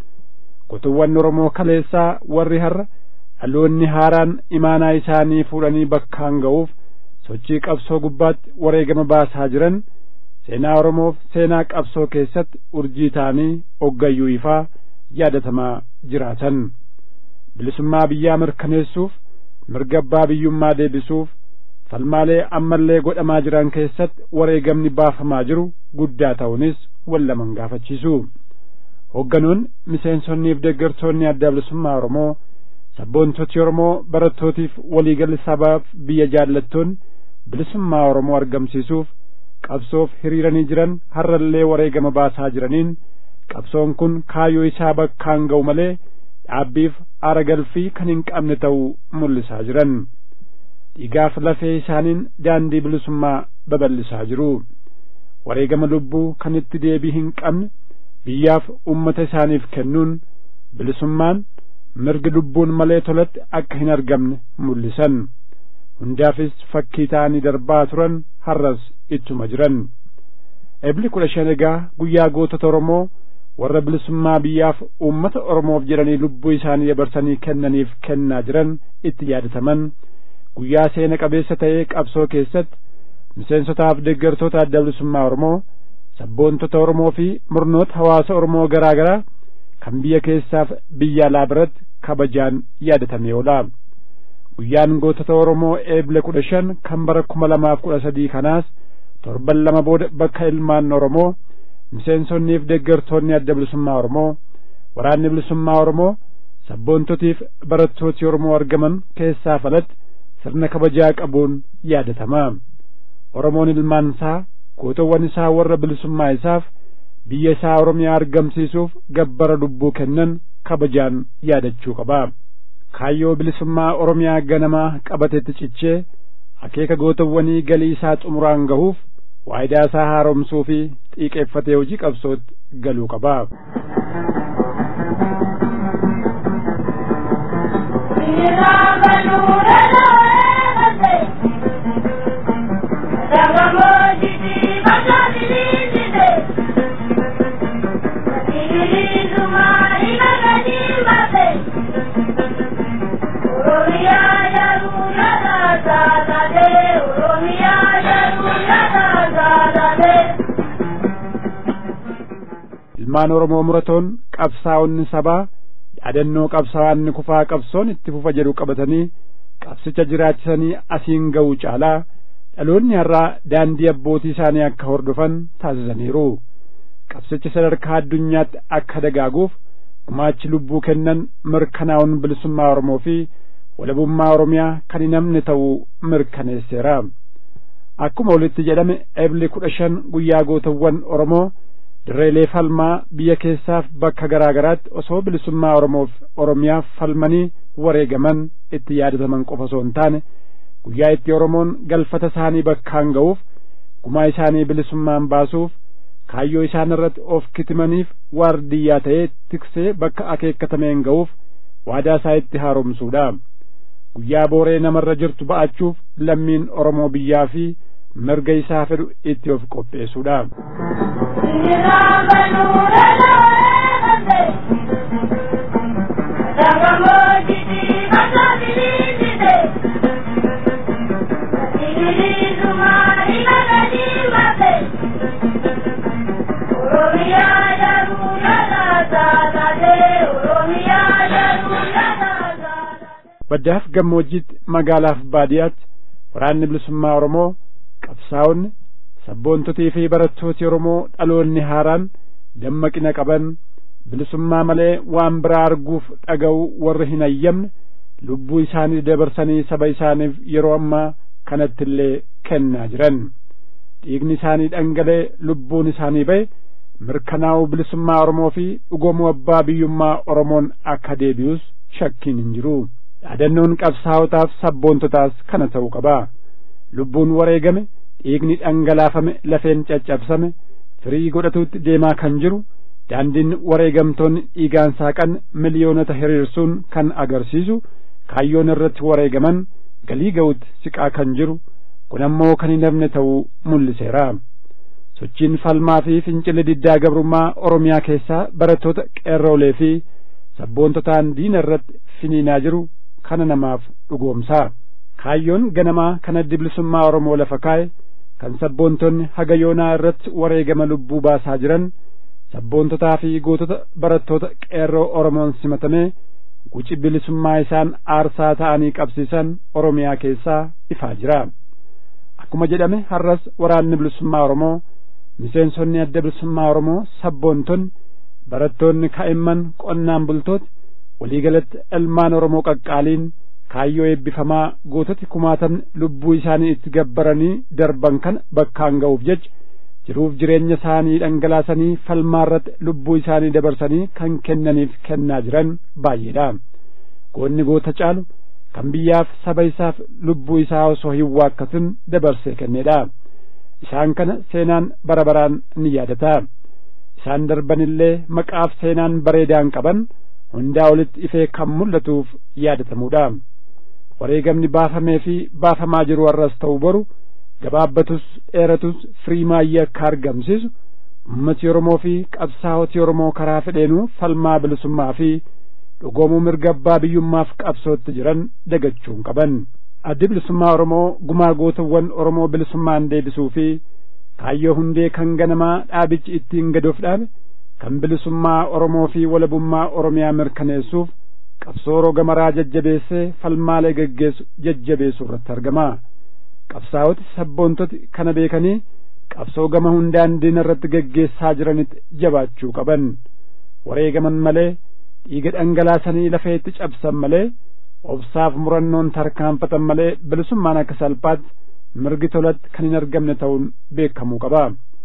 kutuwwan oromoo kaleessaa warri har'a dhaloonni haaraan imaanaa isaanii fuudhanii bakkaan ga'uuf sochii qabsoo gubbaatti wareegama baasaa jiran seenaa oromoof seenaa qabsoo keessatti urjii ta'anii oggayyuu ifaa yaadatamaa jiraatan bilisummaa biyyaa mirkaneessuuf mirga abbaa biyyummaa deebisuuf falmaalee ammallee godhamaa jiran keessatti wareegamni baafamaa jiru guddaa ta'uunis wallaman gaafachiisu hogganoonni miseensonniif deeggartoonni adda bilisummaa oromoo sabboontoti oromoo barattootiif waliigalli sabaaf biyya jaallattoon bilisummaa oromoo argamsiisuuf qabsoof hiriiranii jiran har'allee wareegama baasaa jiraniin qabsoon kun kaayyoo isaa bakkaan ga'u malee dhaabbiif aara galfii kan hin qabne ta'uu mul'isaa jiran dhiigaaf lafee isaaniin daandii bilisummaa babal'isaa jiru wareegama lubbuu kan itti deebii hin qabne biyyaaf ummata isaaniif kennuun bilisummaan mirgi lubbuun malee tolatti akka hin argamne mul'isan hundaafis fakkii ta'anii darbaa turan har'as ittuma jiran ebli kudha shan egaa guyyaa gootota oromoo warra bilisummaa biyyaaf uummata oromoof jedhanii lubbuu isaanii dabarsanii kennaniif kennaa jiran itti yaadataman guyyaa seena qabeessa ta'ee qabsoo keessatti miseensotaaf deeggartoota adda bilisummaa oromoo sabboontota oromoo fi murnoota hawaasa oromoo garaa garaa kan biyya keessaaf biyya alaa biratti kabajaan yaadatamee oola guyyaan gootota oromoo eebla kudha shan kan bara kuma lamaaf kudha sadii kanaas torban lama booda bakka ilmaan oromoo miseensonniif deeggartoonni adda bilisummaa oromoo waraanni bilisummaa oromoo sabboontotiif barattooti oromoo argaman keessaa falatti sirna kabajaa qabuun yaadatama oromoon ilmaan isaa gootowwan isaa warra bilisummaa isaaf biyya isaa oromiyaa argamsiisuuf gabbara lubbuu kennan kabajaan yaadachuu qaba kaayyoo bilisummaa oromiyaa ganamaa qabatetti cichee akeeka gootowwanii galii isaa xumuraan gahuuf waayidaa isaa haaromsuu fi xiiqeeffatee hojii qabsootti galuu qaba. ilmaan oromoo muratoon qabsaa'onni sabaa yaadannoo qabsaa'onni kufaa qabsoon itti fufa jedhu qabatanii qabsicha jiraachisanii asiin ga'uu caalaa dhaloonni har'aa daandii abbootii isaanii akka hordofan taasisaniiru qabsicha sadarkaa addunyaatti akka dagaaguuf gumaachi lubbuu kennan mirkanaa'uun bilisummaa oromoo fi walabummaa oromiyaa kan hin hamne ta'uu mirkaneesseera akkuma walitti jedhame ebli kudha shan guyyaa gootawwan oromoo dirreelee falmaa biyya keessaaf bakka garaa garaatti osoo bilisummaa oromoof oromiyaaf falmanii wareegaman itti yaadataman qofa osoo hin taane guyyaa itti oromoon galfata isaanii bakkaan ga'uuf gumaa isaanii bilisummaan baasuuf kaayyoo isaan irratti of kitimaniif waardiyyaa ta'ee tiksee bakka akeekkatameen ga'uuf waadaa isaa itti haaromsuudha guyyaa booree namarra jirtu ba'achuuf lammiin oromoo biyyaa fi mirga isaa fedhu itti of qopheessuudha. baddaaf gammoojjiitti magaalaaf baadiyaatti waraanni bilisummaa oromoo qabsaa'onni sabboontotii fi barattooti oromoo dhaloonni haaraan dammaqina qaban bilisummaa malee waan biraa arguuf dhaga'u warri hin ayyamne lubbuu isaanii dabarsanii saba isaaniif yeroo ammaa kanatti illee kennaa jiran dhiigni isaanii dhangalee lubbuun isaanii ba'e mirkanaa'uu bilisummaa oromoo fi dhugoomuu abbaa biyyummaa oromoon akka deebi'us shakkiin hin jiru yaadannoon qabsaa'otaaf sabboontotaas kana ta'uu qaba lubbuun wareegame dhiigni dhangalaafame lafeen caccabsame firii godhatuutti deemaa kan jiru daandiin wareegamtoonni dhiigaan saaqan miliyoonota hiriirsuun kan agarsiisu kaayyoon irratti wareegaman galii ga'utti siqaa kan jiru kun ammoo kan hin hafne ta'uu mul'iseera sochiin falmaa fi fincilli diddaa gabrummaa oromiyaa keessaa barattoota qeerroolee fi sabboontotaan diina irratti finiinaa jiru kana namaaf dhugoomsaa kaayyoon ganamaa kan addi bilisummaa oromoo lafa kaa'e kan sabboontonni haga yoonaa irratti wareegama lubbuu baasaa jiran sabboontotaa fi gootota barattoota qeerroo oromoon simatamee guci bilisummaa isaan aarsaa ta'anii qabsiisan oromiyaa keessaa ifaa jira akkuma jedhame har'as waraanni bilisummaa oromoo miseensonni adda bilisummaa oromoo sabboontonni barattoonni kaa'imman qonnaan bultooti waliigalatti ilmaan oromoo qaqqaaliin kaayyoo eebbifamaa goototi kumaatamni lubbuu isaanii itti gabbaranii darban kana bakkaan ga'uuf jecha jiruuf jireenya isaanii dhangalaasanii falmaa irratti lubbuu isaanii dabarsanii kan kennaniif kennaa jiran baay'eedha goonni goota caalu kan biyyaaf saba isaaf lubbuu isaa osoo hin waakkatin dabarsee kenneedha isaan kana seenaan bara baraan ni yaadata isaan darbanillee maqaaf seenaan bareedaan qaban hundaa olitti ifee kan mul'atuuf yaadatamuudha wareegamni baafamee fi baafamaa jiru har'as ta'u boru gabaabbatus dheeratus firii maayyee akka argamsiisu ummati oromoo fi qabsaa'oti oromoo karaa fedheenuu falmaa bilisummaa fi dhugoomuu mirga abbaa biyyummaaf qabsootti jiran dagachuun qaban addi bilisummaa oromoo gumaa gootawwan oromoo bilisummaan deebisuu fi kaayyoo hundee kan ganamaa dhaabichi ittiin gadoof dhaabe kan bilisummaa oromoo fi walabummaa oromiyaa mirkaneessuuf qabsoo roga maraa jajjabeessee falmaalee geggeessu jajjabeessu irratti argama qabsaa'oti sabboontoti kana beekanii qabsoo gama hundaan diina irratti geggeessaa jiranitti jabaachuu qaban wareegaman malee dhiiga dhangalaasanii lafeetti cabsan malee obsaaf murannoon tarkaanfatan malee bilisummaan akka salphaatti mirgi tolatti kan hin argamne ta'uun beekamuu qaba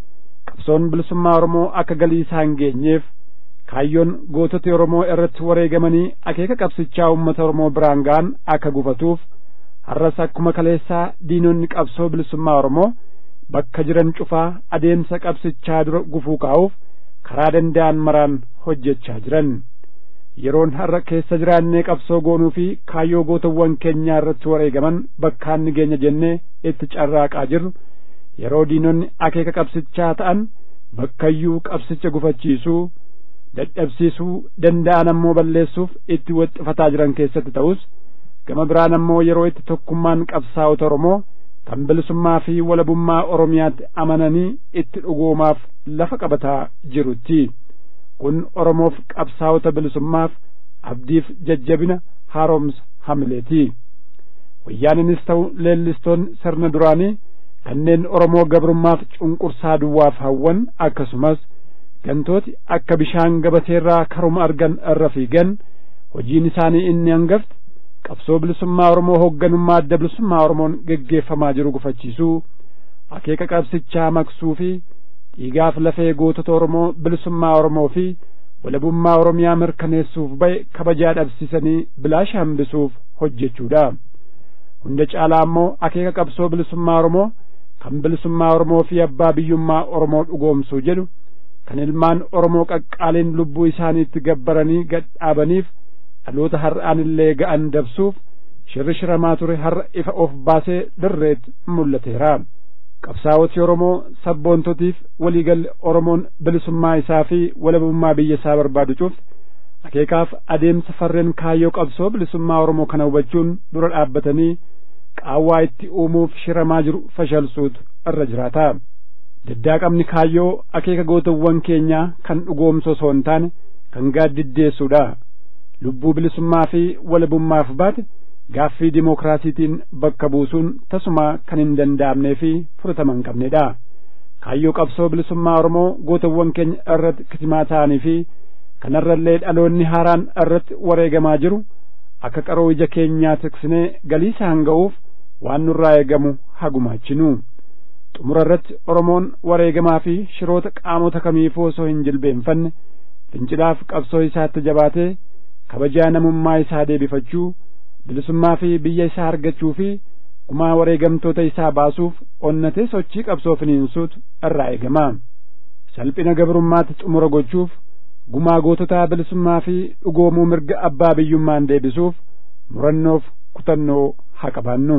qabsoon bilisummaa oromoo akka galii isaa hin geenyeef kaayyoon gootota oromoo irratti wareegamanii akeeka qabsichaa uummata oromoo biraan ga'an akka gufatuuf har'as akkuma kaleessaa diinonni qabsoo bilisummaa oromoo bakka jiran cufaa adeemsa qabsichaa dura gufuu kaa'uuf karaa danda'an maraan hojjechaa jiran yeroon har'a keessa jiraannee qabsoo goonuu fi kaayyoo gootawwan keenyaa irratti wareegaman bakkaan ni geenya jennee itti carraaqaa jirru yeroo diinonni akeeka qabsichaa ta'an bakkayyuu qabsicha gufachiisuu dadhabsiisuu danda'an ammoo balleessuuf itti waxxifataa jiran keessatti ta'us gama biraan ammoo yeroo itti tokkummaan qabsaa'ota oromoo kan bilisummaa fi walabummaa oromiyaatti amananii itti dhugoomaaf lafa qabataa jirutti kun oromoof qabsaa'ota bilisummaaf abdiif jajjabina haaromsa hamileeti wayyaaninis ta'u leellistoonni sirna duraanii kanneen oromoo gabrummaaf cunqursaa duwwaaf hawwan akkasumas gantooti akka bishaan gabateerraa karuma argan irra fiigan hojiin isaanii inni hangafti qabsoo bilisummaa oromoo hoogganummaa adda bilisummaa oromoon geggeeffamaa jiru gufachiisuu akeeka qabsichaa maqsuu fi dhiigaaf lafee gootota oromoo bilisummaa oromoo fi walabummaa oromiyaa mirkaneessuuf ba'e kabajaa dhabsiisanii bilaasha hambisuuf hojjechuudha hunda caalaa ammoo akeeka qabsoo bilisummaa oromoo kan bilisummaa oromoo fi abbaa biyyummaa oromoo dhugoomsuu jedhu kan ilmaan oromoo qaqqaaliin lubbuu isaaniitti gabbaranii gadhaabaniif dhaloota har'aan illee ga'an dabsuuf shirri shiramaa ture har'a ifa of baasee dirreetti mul'ateera qabsaa'oti oromoo sabboontotiif waliigalli oromoon bilisummaa isaa fi walabummaa biyya isaa barbaadu cufti akeekaaf adeemsa farreen kaayyoo qabsoo bilisummaa oromoo kana hubachuun dura dhaabbatanii qaawwaa itti uumuuf shiramaa jiru fashalsuutu irra jiraata daddaaqamni kaayyoo akeeka gootawwan keenyaa kan dhugoomsu osoo hin taane kan gaaddiddeessuudha lubbuu bilisummaa fi walabummaaf baate gaaffii dimookiraasiitiin bakka buusuun tasumaa kan hin danda'amnee fi fudhatama hin qabnedha kaayyoo qabsoo bilisummaa oromoo gootawwan keenya irratti kitimaa ta'anii fi kanarrallee dhaloonni haaraan irratti wareegamaa jiru akka qaroo ija keenyaa tiksinee galii isaan ga'uuf waan nurraa eegamu hagumaachinu xumura irratti oromoon wareegamaa fi shiroota qaamota kamiifuu osoo hin jilbeenfanne fincilaaf qabsoo isaatti jabaatee kabajaa namummaa isaa deebifachuu bilisummaa fi biyya isaa argachuu fi gumaa wareegamtoota isaa baasuuf onnatee sochii qabsoo finiinsuutu irraa eegama salphina gabrummaatti xumura gochuuf gumaa goototaa bilisummaa fi dhugoomuu mirga abbaa biyyummaan deebisuuf murannoof kutannoo haa qabaannu.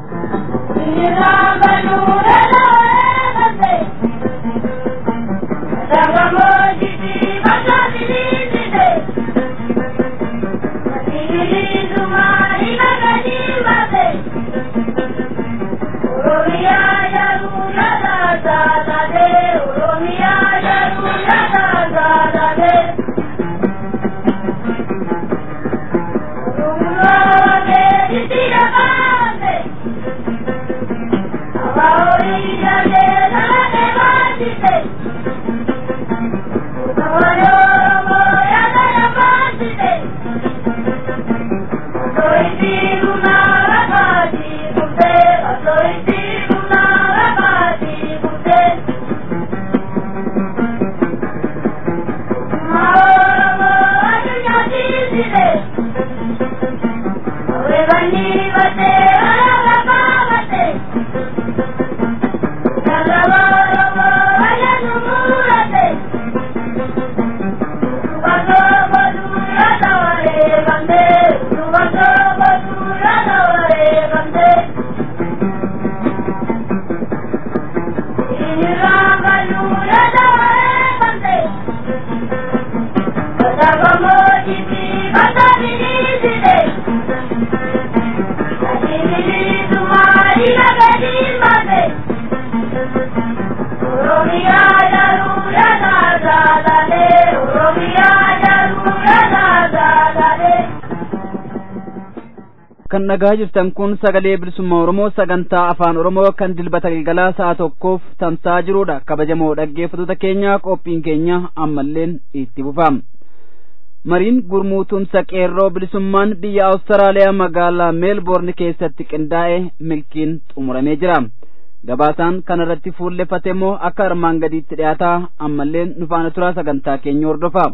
kan dhagaa jirtan kun sagalee bilisummaa oromoo sagantaa afaan oromoo kan dilbata galgalaa sa'a tokkoof tamsa'aa jirudha kabajamoo dhaggeeffattoota keenya qophiin keenya ammalleen itti fufama mariin gurmuu tumsa qeerroo bilisummaan biyya awustiraaliyaa magaalaa meelboorn keessatti qindaa'e milkiin xumuramee jira gabaasaan kana irratti fuulleffate immoo akka armaan gadiitti dhiyaataa ammalleen nu faana turaa sagantaa keenya hordofa.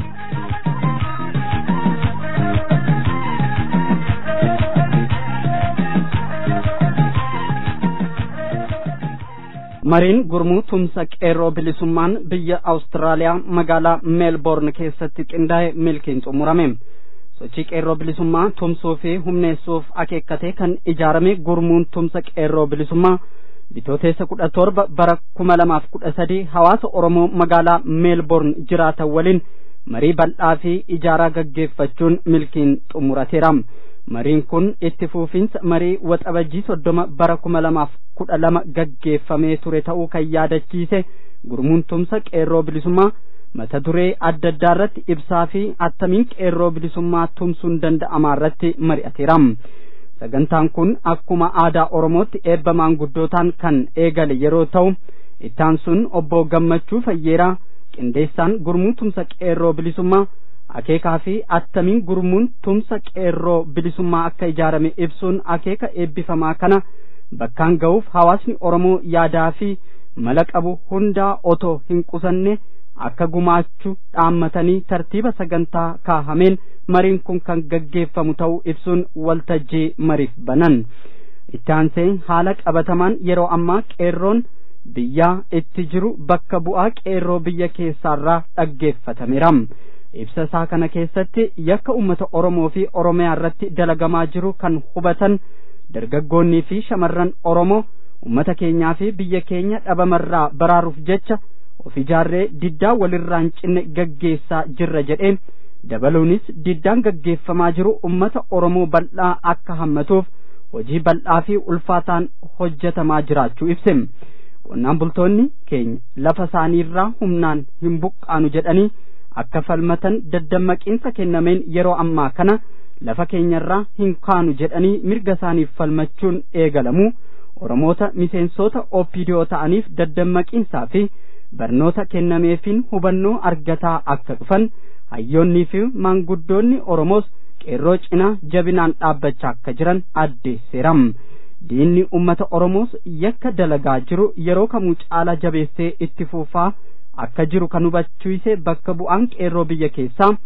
mariin gurmuu tumsa qeerroo bilisummaan biyya awustiraaliyaa magaalaa meelboorn keessatti qindaa'e milkiin xumurame sochii qeerroo bilisummaa tumsuu fi humneessuuf akeekkatee kan ijaarame gurmuun tumsa qeerroo bilisummaa bitooteessa kudha torba bara kuma lamaaf kudha sadii hawaasa oromoo magaalaa meelboorn jiraatan waliin marii bal'aa fi ijaaraa gaggeeffachuun milkiin xumurateera mariin kun itti fufiinsa marii waxabajjii soddoma bara kuma lamaaf kudha lama gaggeeffamee ture ta'uu kan yaadachiise gurmuun tumsa qeerroo bilisummaa mata duree adda addaa irratti ibsaa fi attamiin qeerroo bilisummaa tumsuun danda'amaa irratti mari'ateera sagantaan kun akkuma aadaa oromootti eebba maanguddootaan kan eegale yeroo ta'u ittaan sun obbo gammachuu fayyeeraa qindeessaan gurmuu tumsa qeerroo bilisummaa akeekaa fi attamiin gurmuun tumsa qeerroo bilisummaa akka ijaarame ibsuun akeeka eebbifamaa kana bakkaan ga'uuf hawaasni oromoo yaadaa fi mala qabu hundaa otoo hin qusanne akka gumaachuu dhaammatanii tartiiba sagantaa kaahameen mariin kun kan gaggeeffamu ta'uu ibsuun waltajjii mariif banan itti aansee haala qabatamaan yeroo ammaa qeerroon biyyaa itti jiru bakka bu'aa qeerroo biyya keessaarraa dhaggeeffatameera ibsa isaa kana keessatti yakka ummata oromoo fi oromiyaa irratti dalagamaa jiru kan hubatan dargaggoonnii fi shamarran oromoo ummata keenyaa fi biyya keenya dhabamarraa baraaruuf jecha of ijaarree diddaa walirraan cinne gaggeessaa jirra jedhee dabaluunis diddaan gaggeeffamaa jiru ummata oromoo bal'aa akka hammatuuf hojii bal'aa fi ulfaataan hojjetamaa jiraachuu ibse qonnaan bultoonni keenya lafa isaaniirraa humnaan hin buqqaanu jedhanii akka falmatan daddammaqiinsa kennameen yeroo ammaa kana lafa keenyarraa hin kaanu jedhanii mirga isaaniif falmachuun eegalamu oromoota miseensota oopidiyoo ta'aniif daddammaqiinsaa fi barnoota kennameefiin hubannoo argataa akka dhufan hayyoonnii fi maanguddoonni oromoos qeerroo cinaa jabinaan dhaabbachaa akka jiran addeesseera diinni ummata oromoos yakka dalagaa jiru yeroo kamuu caalaa jabeessee itti fufaa akka jiru kan hubachiise bakka bu'aan qeerroo biyya keessaa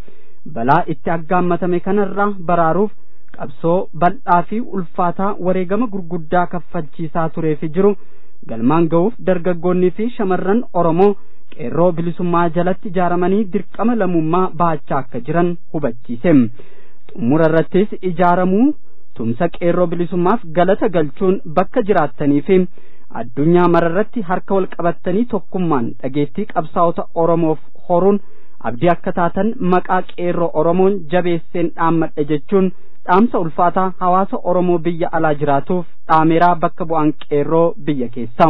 balaa itti aggaammatame kanarraa baraaruuf qabsoo bal'aa fi ulfaataa wareegama gurguddaa kaffalchiisaa turee fi jiru galmaan ga'uuf dargaggoonnii fi shamarran oromoo qeerroo bilisummaa jalatti ijaaramanii dirqama lammummaa bahachaa akka jiran hubachiise xumura irrattis ijaaramuu tumsa qeerroo bilisummaaf galata galchuun bakka jiraattanii fi addunyaa mararratti harka wal qabattanii tokkummaan dhageettii qabsaa'ota oromoof horuun abdii akka taatan maqaa qeerroo oromoon jabeesseen dhaammadha jechuun dhaamsa ulfaataa hawaasa oromoo biyya alaa jiraatuuf dhaameeraa bakka bu'aan qeerroo biyya keessaa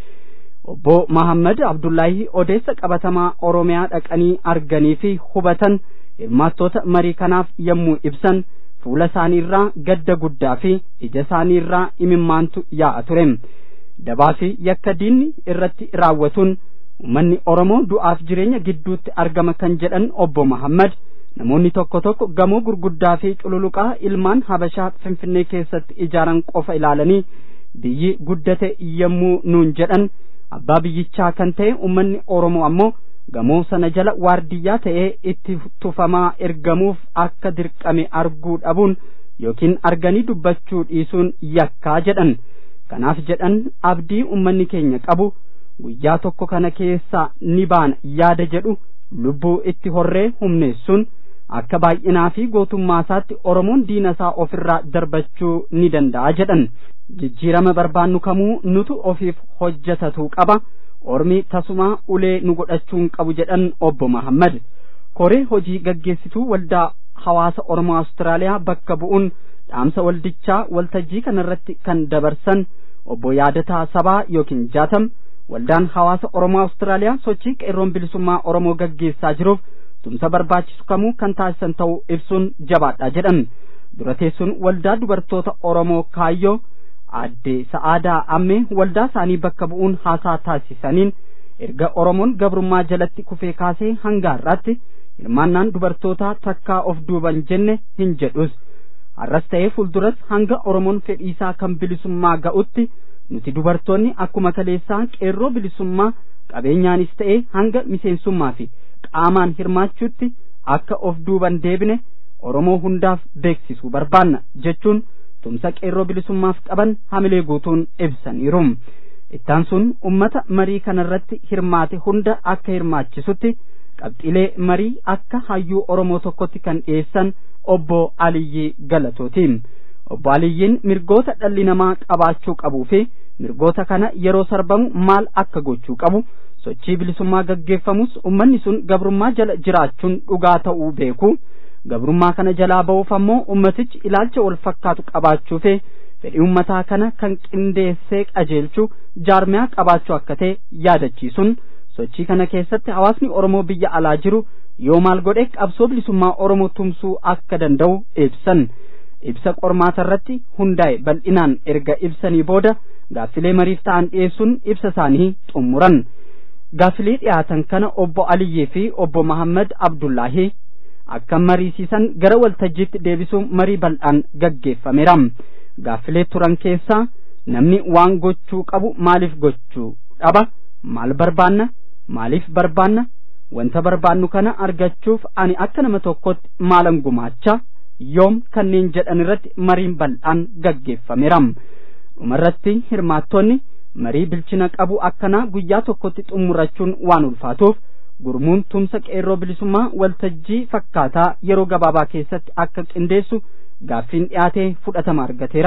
obbo Mahammad Abdullaahi odeessa qabatamaa Oromiyaa dhaqanii arganii fi hubatan hirmaattoota marii kanaaf yommuu ibsan fuula isaanii irraa gadda guddaa fi ija isaanii irraa imimmaantu yaa'a ture dabaa fi yakka diinni irratti raawwatuun uummanni Oromoo du'aaf jireenya gidduutti argama kan jedhan obbo Mahammad namoonni tokko tokko gamoo gurguddaa fi cululuqaa ilmaan Habashaa Finfinnee keessatti ijaaran qofa ilaalanii biyyi guddate yommuu nuun jedhan abbaa biyyichaa kan ta'e uummanni Oromoo ammoo gamoo sana jala waardiyyaa ta'ee itti tufamaa ergamuuf akka dirqame arguu dhabuun yookiin arganii dubbachuu dhiisuun yakkaa jedhan kanaaf jedhan abdii uummanni keenya qabu guyyaa tokko kana keessaa ni baana yaada jedhu lubbuu itti horree humneessuun akka baay'inaa fi gootummaa isaatti Oromoon diina isaa ofirraa darbachuu ni danda'a jedhan jijjiirama barbaannu kamuu nutu ofiif hojjetatu qaba ormi tasumaa ulee nu godhachuun qabu jedhan obbo Mahammad koree hojii gaggeessituu waldaa hawaasa Oromoo Awustiraaliyaa bakka bu'uun dhaamsa waldichaa waltajjii kanarratti kan dabarsan obbo Yaadataa Sabaa yookiin Jaatam waldaan hawaasa Oromoo Awustiraaliyaa sochii qeerroon bilisummaa Oromoo gaggeessaa jiruuf tumsa barbaachisu kamuu kan taasisan ta'uu ibsuun jabaadha jedhan dura teessuun waldaa dubartoota Oromoo kaayyoo aadde sa'aadaa ammee waldaa isaanii bakka bu'uun haasaa taasisaniin erga Oromoon gabrummaa jalatti kufee kaasee hanga har'aatti hirmaannaan dubartootaa takkaa of duuban jenne hin jedhus har'as ta'ee fuulduras hanga Oromoon fedhiisaa kan bilisummaa ga'utti nuti dubartoonni akkuma kaleessaa qeerroo bilisummaa qabeenyaanis ta'ee hanga miseensummaa fi qaamaan hirmaachuutti akka of duuban deebine Oromoo hundaaf beeksisuu barbaanna jechuun tumsa qeerroo bilisummaaf qaban hamilee guutuun ibsaniiru. Ittaan sun ummata marii kanarratti hirmaate hunda akka hirmaachisutti qabxiilee marii akka hayyuu Oromoo tokkotti kan dhiyeessan obbo Aliyyii Galatooti. Obbo Aliyyiin mirgoota dhalli namaa qabaachuu qabuu fi mirgoota kana yeroo sarbamu maal akka gochuu qabu sochii bilisummaa gaggeeffamus ummanni sun gabrummaa jala jiraachuun dhugaa ta'uu beeku. gabrummaa kana jalaa ba'uuf ammoo ummatichi ilaalcha wal fakkaatu qabaachuu fi fedhii ummataa kana kan qindeessee qajeelchu jaarmiyaa qabaachuu akka ta'e yaadachiisuun sochii kana keessatti hawaasni Oromoo biyya alaa jiru yoo maal godhe qabsoo bilisummaa Oromoo tumsuu akka danda'u ibsan ibsa qormaata irratti hundaa'e bal'inaan erga ibsanii booda gaaffilee mariif ta'an dhiyeessuun ibsa isaanii xumuran gaaffilee dhiyaatan kana obbo Aliyyii fi obbo Mahammad Abdullaahi akka mariisisan gara waltajjiitti deebisuun marii bal'aan gaggeeffameera gaaffilee turan keessaa namni waan gochuu qabu maaliif gochuu dhaba maal barbaanna maaliif barbaanna wanta barbaannu kana argachuuf ani akka nama tokkotti maalan gumaacha yoom kanneen jedhan irratti mariin bal'aan gaggeeffameera dhumarratti hirmaattonni marii bilchina qabu akkanaa guyyaa tokkotti xumurachuun waan ulfaatuuf gurmuun tumsa qeerroo bilisummaa waltajjii fakkaataa yeroo gabaabaa keessatti akka qindeessu gaaffiin dhiyaatee fudhatama argateera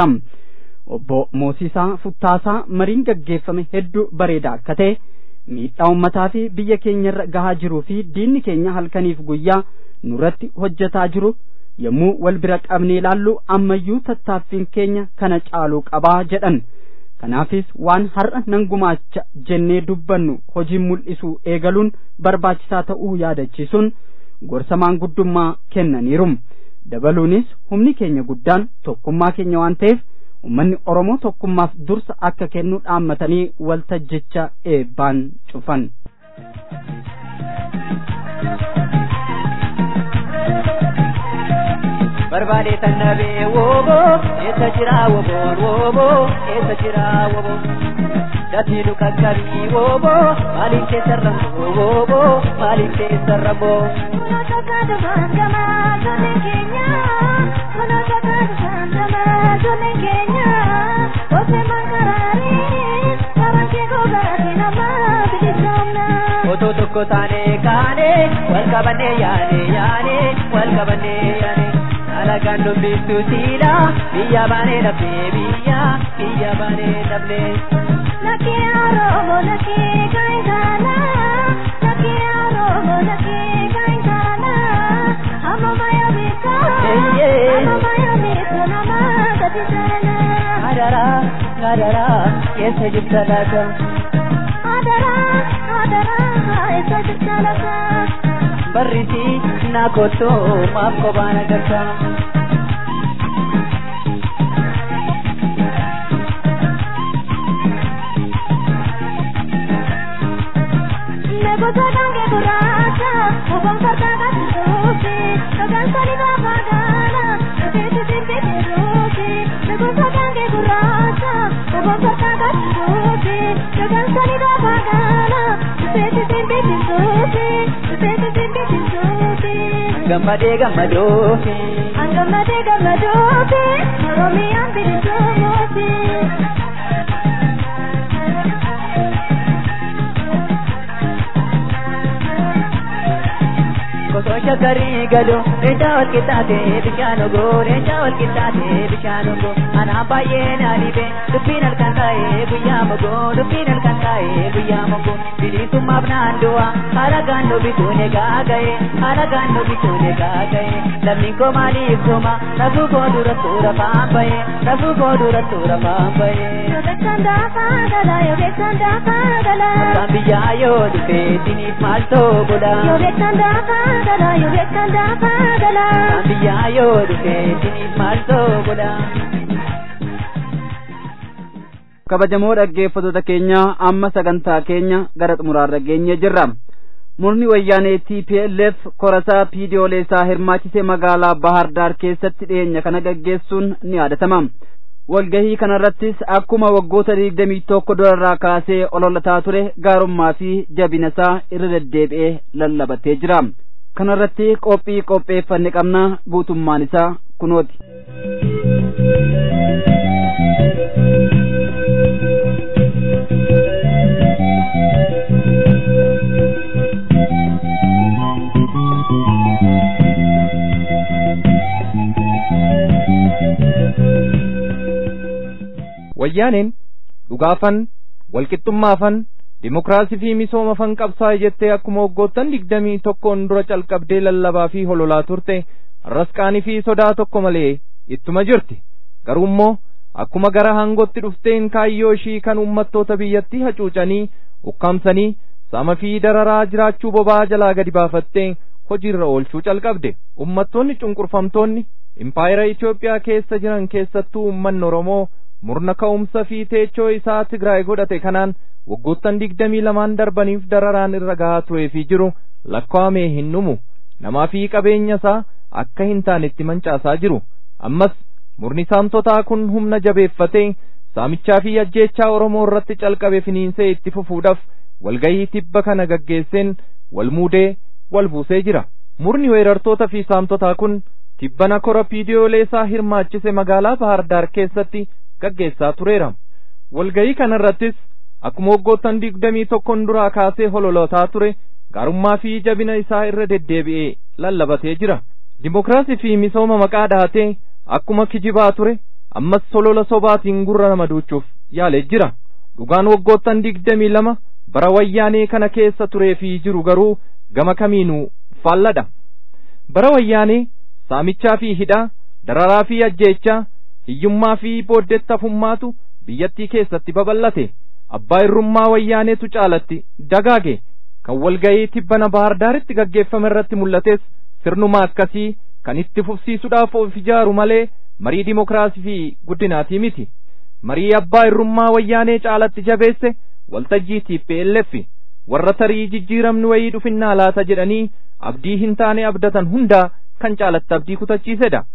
obbo Moosiisaa Futtaasaa mariin gaggeeffame hedduu bareedaa akka ta'e miidhaa ummataa fi biyya keenyarra gahaa jiruu fi diinni keenya halkaniif guyyaa nurratti hojjetaa jiru yommuu wal bira qabnee ilaallu ammayyuu tattaaffiin keenya kana caaluu qabaa jedhan kanaafis waan har'a nan gumaacha jennee dubbannu hojii mul'isuu eegaluun barbaachisaa ta'uu yaadachiisuun gorsa maanguddummaa kennaniiru dabaluunis humni keenya guddaan tokkummaa keenya waan ta'eef ummanni oromoo tokkummaaf dursa akka kennu dhaammatanii waltajjicha eebbaan cufan. barbaade tannabee wooboo eessa jira woboon wooboo eessa jira woboo Dati nu kakkabii wooboo maaliif keessa ramboo wooboo maaliif keessa ramboo. Kuno tokko dhufaan gamaa tole keenya kuno tokko dhufaan gamaa tole keenya ofe mankaraarii karaan kee gogaati namaa bilisoomna. Otoo tokko taanee kaanee wal qabannee yaane yaane wal qabannee yaane. Alagaan dubbistuu siidha biyya baanee dhabnee biyya biyya baanee dhabnee. Lakkee Oromoo lakkee gaa'itaana lakkee Oromoo lakkee gaa'itaana amma maya beekaa amma maya beekaa nama gadi jaana. Adara adara keessa jirta laata. Adara adara eessa jirta laata. Barrisi na kottoo maaf kophaan agarta. Negoota dhaangee gurraacha obboon fardaa gaddisuufi dhagaan sani baafaa gaana dhufeetu sirbeetti ruufi negoota dhaangee gurraacha obboon fardaa gaddisuufi dhagaan sani baafaa gaana dhufeetu sirbeetti ruufi dhufeetu sirbeetti ruufi. Gammadee gammadoofi. Angammadee gammadoofi Oromiyaan bilisoomuufi. Kosoo shakkarii galuu leencaa wal qixxaatee bishaan ogoo leencaa wal qixxaatee bishaan ogoo anaan baay'ee na dhibe dubbiin halkan taa'ee guyyaa mogoo dubbiin halkan taa'ee guyyaa mogoo bilisummaaf naan du'a haala gaannoo bituun egaa ga'e haala gaannoo bituun egaa ga'e lammiin koo maaliif kooma lafuu koo dura suura faan ba'e lafuu koo dura suura faan ba'e. Yoobeessan daafaa galaa yoobeessan daafaa galaa. Abbaan biyyaa yoo dhufe siniif maal ta'u godha. Yoobeessan daafaa galaa yoobeessan daafaa galaa. Abbaan biyyaa yoo dhufe siniif maal ta'u godha. kabajamoo dhaggeeffattoota keenya amma sagantaa keenya gara xumuraarra geenye jirra murni wayyaanee TPLF korasaa piidiyoolee isaa hirmaachisee magaalaa Bahar Daar keessatti dhiyeenya kana gaggeessuun ni yaadatama. Walgahii kanarrattis akkuma waggoota digdamii tokko durarraa kaasee ololataa ture gaarummaa fi jabina isaa irra deddeebi'ee lallabatee jira. Kanarratti qophii qopheeffanne qabna guutummaan isaa kunooti. wayyaaneen dhugaafan walqixxummaafan dimokiraasii fi misoomafan qabsaa'e jettee akkuma waggoottan digdamii tokkoon dura calqabdee lallabaa fi hololaa turte har'as qaanii fi sodaa tokko malee ittuma jirti garuu immoo akkuma gara hangootti dhufteen kaayyoo ishii kan uummattoota biyyattii hacuucanii ukkaamsanii saama fi dararaa jiraachuu bobaa jalaa gadi baafattee hojiirra oolchuu calqabde ummattoonni cunqurfamtoonni impaayera Itoophiyaa keessa jiran keessattuu uummanni Oromoo murna ka'umsa fi teechoo isaa Tigraay godhate kanaan waggoottan digdamii lamaan darbaniif dararaan irra gahaa turee fi jiru lakkaa'amee hin dhumu namaa fi qabeenya isaa akka hin taanetti mancaasaa jiru ammas murni saamtotaa kun humna jabeeffatee saamichaa fi ajjeechaa Oromoo irratti calqabe finiinsee itti fufuudhaaf walgahii tibba kana gaggeesseen wal muudee wal buusee jira murni weerartoota fi saamtotaa kun tibbana kora piidiyoolee isaa hirmaachise magaalaa Bahar Daar keessatti gaggeessaa tureera walgahii kanarrattis akkuma waggoottan digdamii tokkon duraa kaasee hololotaa ture gaarummaa fi jabina isaa irra deddeebi'ee lallabatee jira dimokiraasii fi misooma maqaa dhahatee akkuma kijibaa ture ammas holola sobaatiin gurra nama duuchuuf yaalee jira dhugaan waggoottan digdamii lama bara wayyaanee kana keessa turee fi jiru garuu gama kamiinuu faalladha bara wayyaanee saamichaa fi hidhaa dararaa fi ajjeechaa hiyyummaa fi booddettafummaatu biyyattii keessatti babal'ate abbaa irrummaa wayyaaneetu caalatti dagaage kan walga'ii tibbana bahar daaritti gaggeeffame irratti mul'ates sirnuma akkasii kan itti fufsiisuudhaaf of ijaaru malee marii dimokiraasii fi guddinaatii miti marii abbaa irrummaa wayyaanee caalatti jabeesse waltajjii TPLF warra tarii jijjiiramni wayii dhufinnaa laata jedhanii abdii hin taane abdatan hundaa kan caalatti abdii kutachiisedha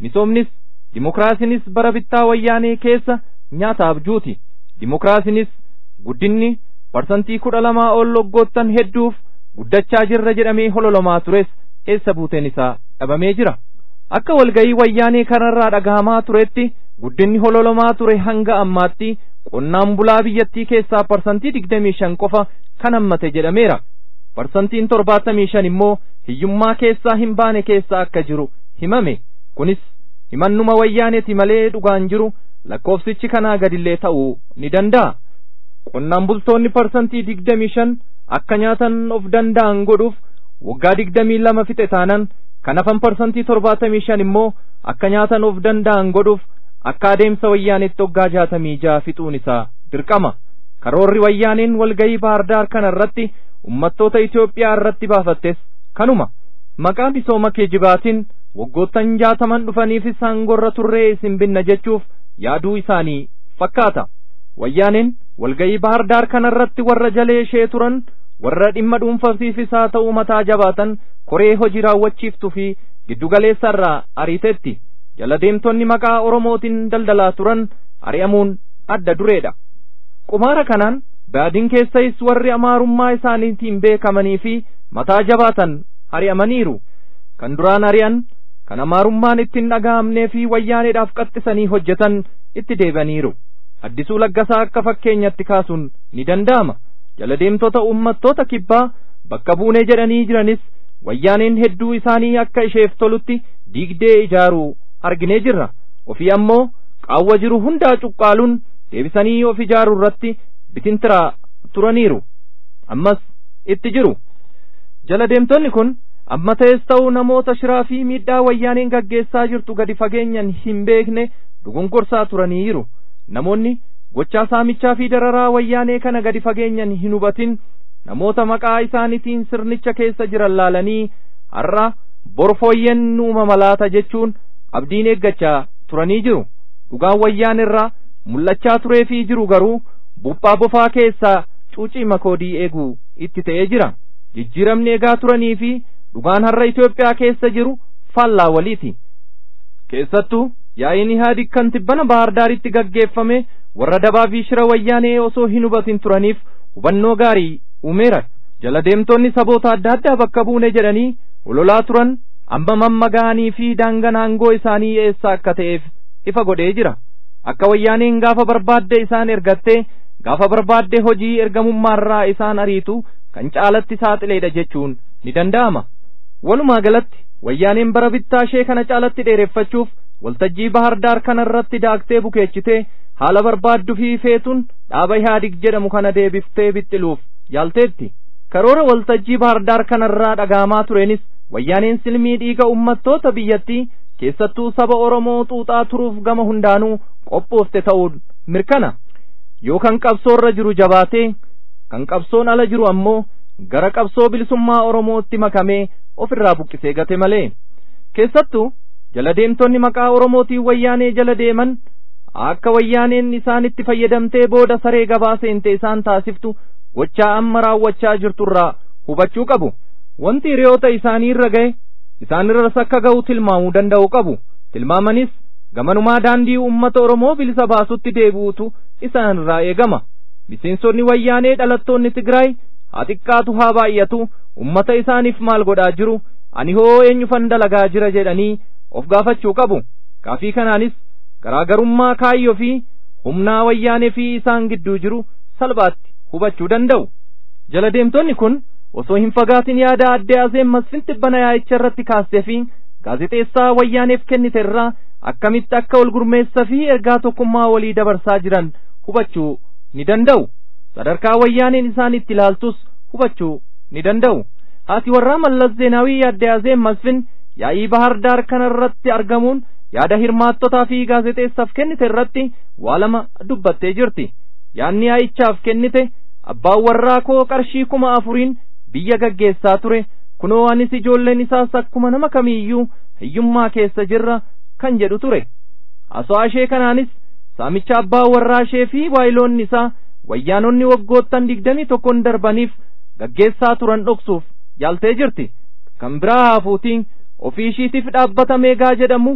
misoomnis dimokiraasiinis bara bittaa wayyaanee keessa nyaata abjuuti dimokiraasiinis guddinni parsantii kudha lamaa ol waggoottan hedduuf guddachaa jirra jedhamee hololomaa tures eessa buuteen isaa dhabamee jira akka walgayii wayyaanee kanarraa dhagahamaa turetti guddinni hololomaa ture hanga ammaatti qonnaan bulaa biyyattii keessaa parsantii digdamii shan qofa kan hammate jedhameera parsantiin torbaatamii shan immoo hiyyummaa keessaa hin baane keessa akka jiru himame kunis himannuma wayyaaneeti malee dhugaan jiru lakkoofsichi kanaa gadillee ta'uu ni danda'a qonnaan bultoonni parsantii digdamii shan akka nyaatan of danda'an godhuuf waggaa digdamii lama fixe taanan kan hafan parsantii torbaatamii shan immoo akka nyaatan of danda'an godhuuf akka adeemsa wayyaanetti waggaa jaatamii ja'a fixuun isaa dirqama karoorri wayyaaneen walgayii baardaar kana irratti ummattoota Itoophiyaa irratti baafattes kanuma maqaa misooma geejibaatiin waggoottan jaataman dhufaniifis hangorra turree isin binna jechuuf yaaduu isaanii fakkaata wayyaaneen walgayii baardaar kana irratti warra jalee ishee turan warra dhimma dhuunfasiifis haa ta'uu mataa jabaatan koree hojii raawwachiiftuu fi giddugaleessa irraa ariitetti jala deemtonni maqaa oromootiin daldalaa turan ari'amuun adda dureedha qumaara kanaan baadin keessais warri amaarummaa isaaniitiin beekamanii fi mataa jabaatan ari'amaniiru kan duraan ari'an kan amaarummaan ittiin dhaga'amnee fi wayyaaneedhaaf qaxxisanii hojjetan itti deebaniiru addisuu laggasaa akka fakkeenyatti kaasuun ni danda'ama jala deemtota uummattoota kibbaa bakka buunee jedhanii jiranis wayyaaneen hedduu isaanii akka isheef tolutti diigdee ijaaruu arginee jirra ofii ammoo qaawwa jiru hundaa cuqqaaluun deebisanii of ijaaruu irratti bitintiraa turaniiru ammas itti jiru jala deemtonni kun amma ta'es ta'uu namoota shiraa fi miidhaa wayyaaneen gaggeessaa jirtu gadi fageenyan hin beekne dugonkorsaa turaniiru namoonni gochaa saamichaa fi dararaa wayyaanee kana gadi fageenyan hin hubatin namoota maqaa isaaniitiin sirnicha keessa jiran laalanii har'a borfooyyen uumama laata jechuun abdiin eeggachaa turanii jiru dhugaan wayyaan irraa mul'achaa turee fi jiru garuu buphaa bofaa keessaa cuucii makoodii eeguu itti ta'ee jira jijjiiramni eegaa turanii fi dhugaan har'a Itoophiyaa keessa jiru faallaa waliiti keessattuu yaa'iin ihaadig kan tibbana bahardaaritti gaggeeffame warra dabaa fi shira wayyaanee osoo hin hubatin turaniif hubannoo gaarii uumeera jala deemtonni saboota adda addaa bakka buune jedhanii ololaa turan amma mamma ga'anii fi daangaan aangoo isaanii eessa akka ta'eef ifa godhee jira akka wayyaaneen gaafa barbaadde isaan ergattee gaafa barbaadde hojii ergamummaarraa isaan ariitu kan caalatti saaxileedha jechuun ni danda'ama walumaa galatti wayyaaneen bara bittaa ishee kana caalatti dheereffachuuf waltajjii bahardaar kana irratti daaktee bukeechitee haala barbaaddu fi feetuun dhaaba ihaadig jedhamu kana deebiftee bixxiluuf yaalteetti karoora waltajjii bahardaar kanarraa dhagaamaa tureenis wayyaaneen silmii dhiiga ummattoota biyyattii keessattuu saba oromoo xuuxaa turuuf gama hundaanuu qophoofte ta'uun mirkana yoo kan qabsoorra jiru jabaatee kan qabsoon ala jiru ammoo gara qabsoo bilisummaa oromootti makamee ofirraa buqqisee gate malee keessattuu jala deemtonni maqaa oromootiin wayyaanee jala deeman akka wayyaaneen isaanitti fayyadamtee booda saree gabaa seente isaan taasiftu gochaa amma raawwachaa jirturraa hubachuu qabu wanti hiriyoota isaanii irra ga'e isaanirras akka ga'u tilmaamuu danda'u qabu tilmaamanis gamanumaa daandii ummata oromoo bilisa baasutti deebi'utu isaanirraa eegama miseensonni wayyaanee dhalattoonni tigraay haa xiqqaatu haa baay'atu ummata isaaniif maal godhaa jiru ani hoo eenyufan dalagaa jira jedhanii of gaafachuu qabu kaafii kanaanis garaagarummaa kaayyoo fi humnaa wayyaanee fi isaan gidduu jiru salphaatti hubachuu danda'u jala deemtonni kun osoo hin fagaatin yaada addee azeen masfin tibbana yaa'icha irratti kaastee fi gaazexeessaa wayyaaneef kennite irraa akkamitti akka wal gurmeessa fi ergaa tokkummaa walii dabarsaa jiran hubachuu ni danda'u sadarkaa wayyaaneen isaan itti ilaaltus hubachuu ni danda'u haati warraa mallas zeenaawii addee azeen masfin yaa'ii bahardaar kana irratti argamuun yaada hirmaattotaa fi gaazexeessaaf kennite irratti waa lama dubbattee jirti yaanni yaa'ichaaf kennite abbaan warraa koo qarshii kuma afuriin biyya gaggeessaa ture kunoo anis ijoolleen isaas akkuma nama kamiiyyuu hiyyummaa keessa jirra kan jedhu ture haasawaa ishee kanaanis saamicha abbaa warraa ishee fi waayiloonni isaa wayyaanonni waggoottan digdamii tokkon darbaniif gaggeessaa turan dhoksuuf yaaltee jirti kan biraa haafuutiin ofii ishiitiif dhaabbata meegaa jedhamu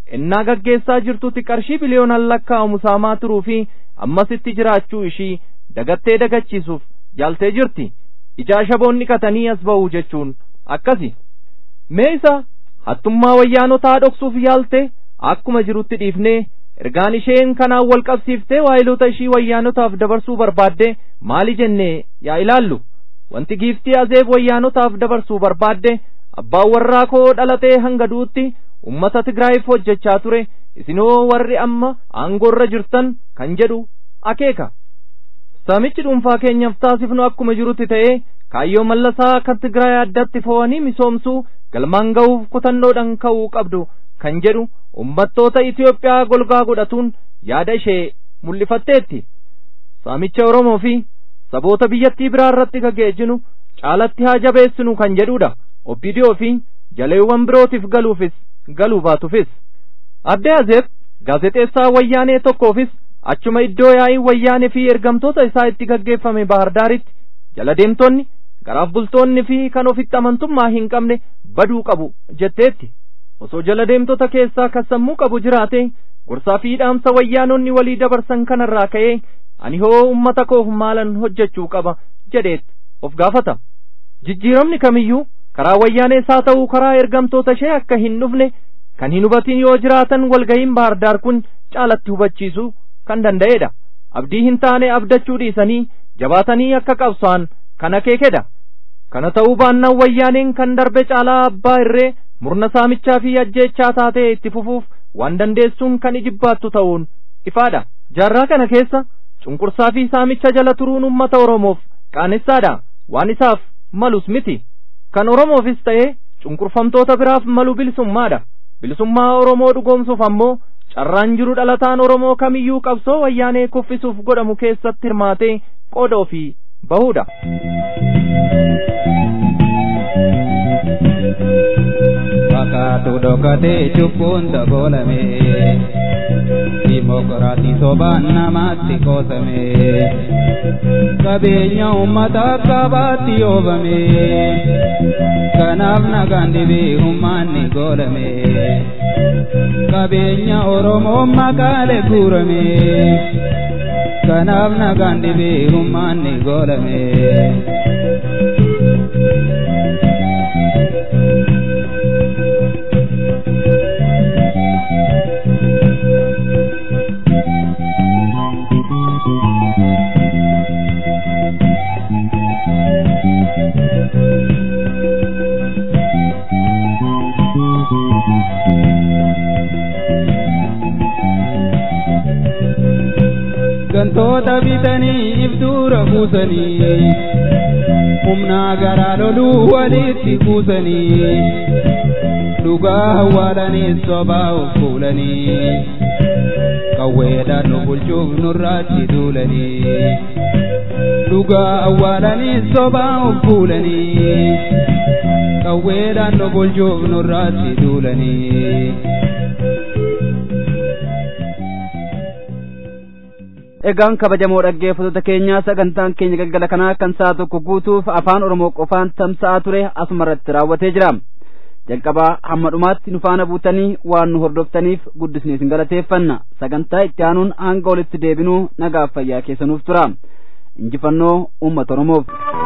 ennaa gaggeessaa jirtutti qarshii biliyoonaan lakkaa'amu saamaa turuu fi ammasitti jiraachuu ishii dagattee dagachiisuuf yaaltee jirti ijaa shaboonni qatanii as ba'uu jechuun akkasi mee isa hattummaa wayyaanotaa dhoksuuf yaalte akkuma jirutti dhiifnee ergaan isheen kanaan wal qabsiiftee waayilota ishii wayyaanotaaf dabarsuu barbaadde maali jennee yaa ilaallu wanti giiftii azeeb wayyaanotaaf dabarsuu barbaadde abbaan warraa koo dhalatee hanga duutti ummata tigraayiif hojjechaa ture isinoo warri amma aangoorra jirtan kan jedhu akeeka saamichi dhuunfaa keenyaaf taasifnu akkuma jirutti ta'ee kaayyoo mallasaa kan tigraay addatti fo'anii misoomsuu galmaan ga'uuf kutannoodhaan ka'uu qabdu kan jedhu ummattoota Itiyoophiyaa golgaa godhatuun yaada ishee mul'ifatteetti saamicha Oromoo fi saboota biyyattii biraa irratti gaggeessinu caalatti haa jabeessinu kan jedhudha obbidiyoo fi jaleewwan birootiif galuufis galuu baatufis adde azeeb gaazexeessaa wayyaanee tokkoofis achuma iddoo yaa'ii wayyaanee fi ergamtoota isaa itti gaggeeffame bahardaaritti jala deemtonni garaaf bultoonni fi kan ofitti amantummaa hin qabne baduu qabu jetteetti osoo jala deemtota keessaa kan sammuu qabu jiraate gorsaa fi dhaamsa wayyaanonni walii dabarsan kanarraa ka'ee ani hoo ummata koof maalan hojjechuu qaba jedheet of gaafata jijjiiramni kamiyyuu karaa wayyaanees haa ta'uu karaa ergamtoota ishee akka hin dhufne kan hin hubatin yoo jiraatan walga'iin bahardaar kun caalatti hubachiisuu kan danda'edha abdii hin taane abdachuu dhiisanii jabaatanii akka qabsaan kan akeekedha kana ta'uu baannaan wayyaaneen kan darbe caalaa abbaa irree murna saamichaa fi ajjeechaa taatee itti fufuuf waan dandeessuun kan ijibbaattu ta'uun ifaadha jaarraa kana keessa cunqursaa fi saamicha jala turuun ummata oromoof qaanessaadha waan isaaf malus miti kan oromoofis ta'ee cunqurfamtoota biraaf malu bilisummaadha bilisummaa oromoo dhugoomsuuf ammoo carraan jiru dhalataan oromoo kamiyyuu qabsoo wayyaanee kuffisuuf godhamu keessatti hirmaatee qooda ofii bahuudha. Fakkaatu dhokatee cubbuun dabolame Dimokiraatii sobaan namaatti qoosame Qabeenya uummata qabaatti oofame Kanaaf nagaan dhibee uummanni goolame Qabeenya Oromoo maqaalee guurame Kanaaf nagaan dhibee uummanni goolame. gantoota bitanii ibduura buusanii humnaa garaa loluu walitti kuusanii dhugaa awwaalanii sobaa of fuulanii qawweedhaan nu bulchuuf nurraatti duulanii dhugaa awwaalanii sobaa of fuulanii qawweedhaan nu bulchuuf nurraatti duulanii. egaan kabajamoo dhaggeeffattoota keenyaa sagantaan keenya galgala kanaa kan sa'a tokko guutuuf afaan oromoo qofaan tamsa'aa ture asuma irratti raawwatee jira jalqabaa hamma dhumaatti nu faana buutanii waan nu hordoftaniif guddisnee isin galateeffanna sagantaa itti aanuun hanga walitti deebinuu nagaaf fayyaa keessanuuf tura injifannoo uummata oromoof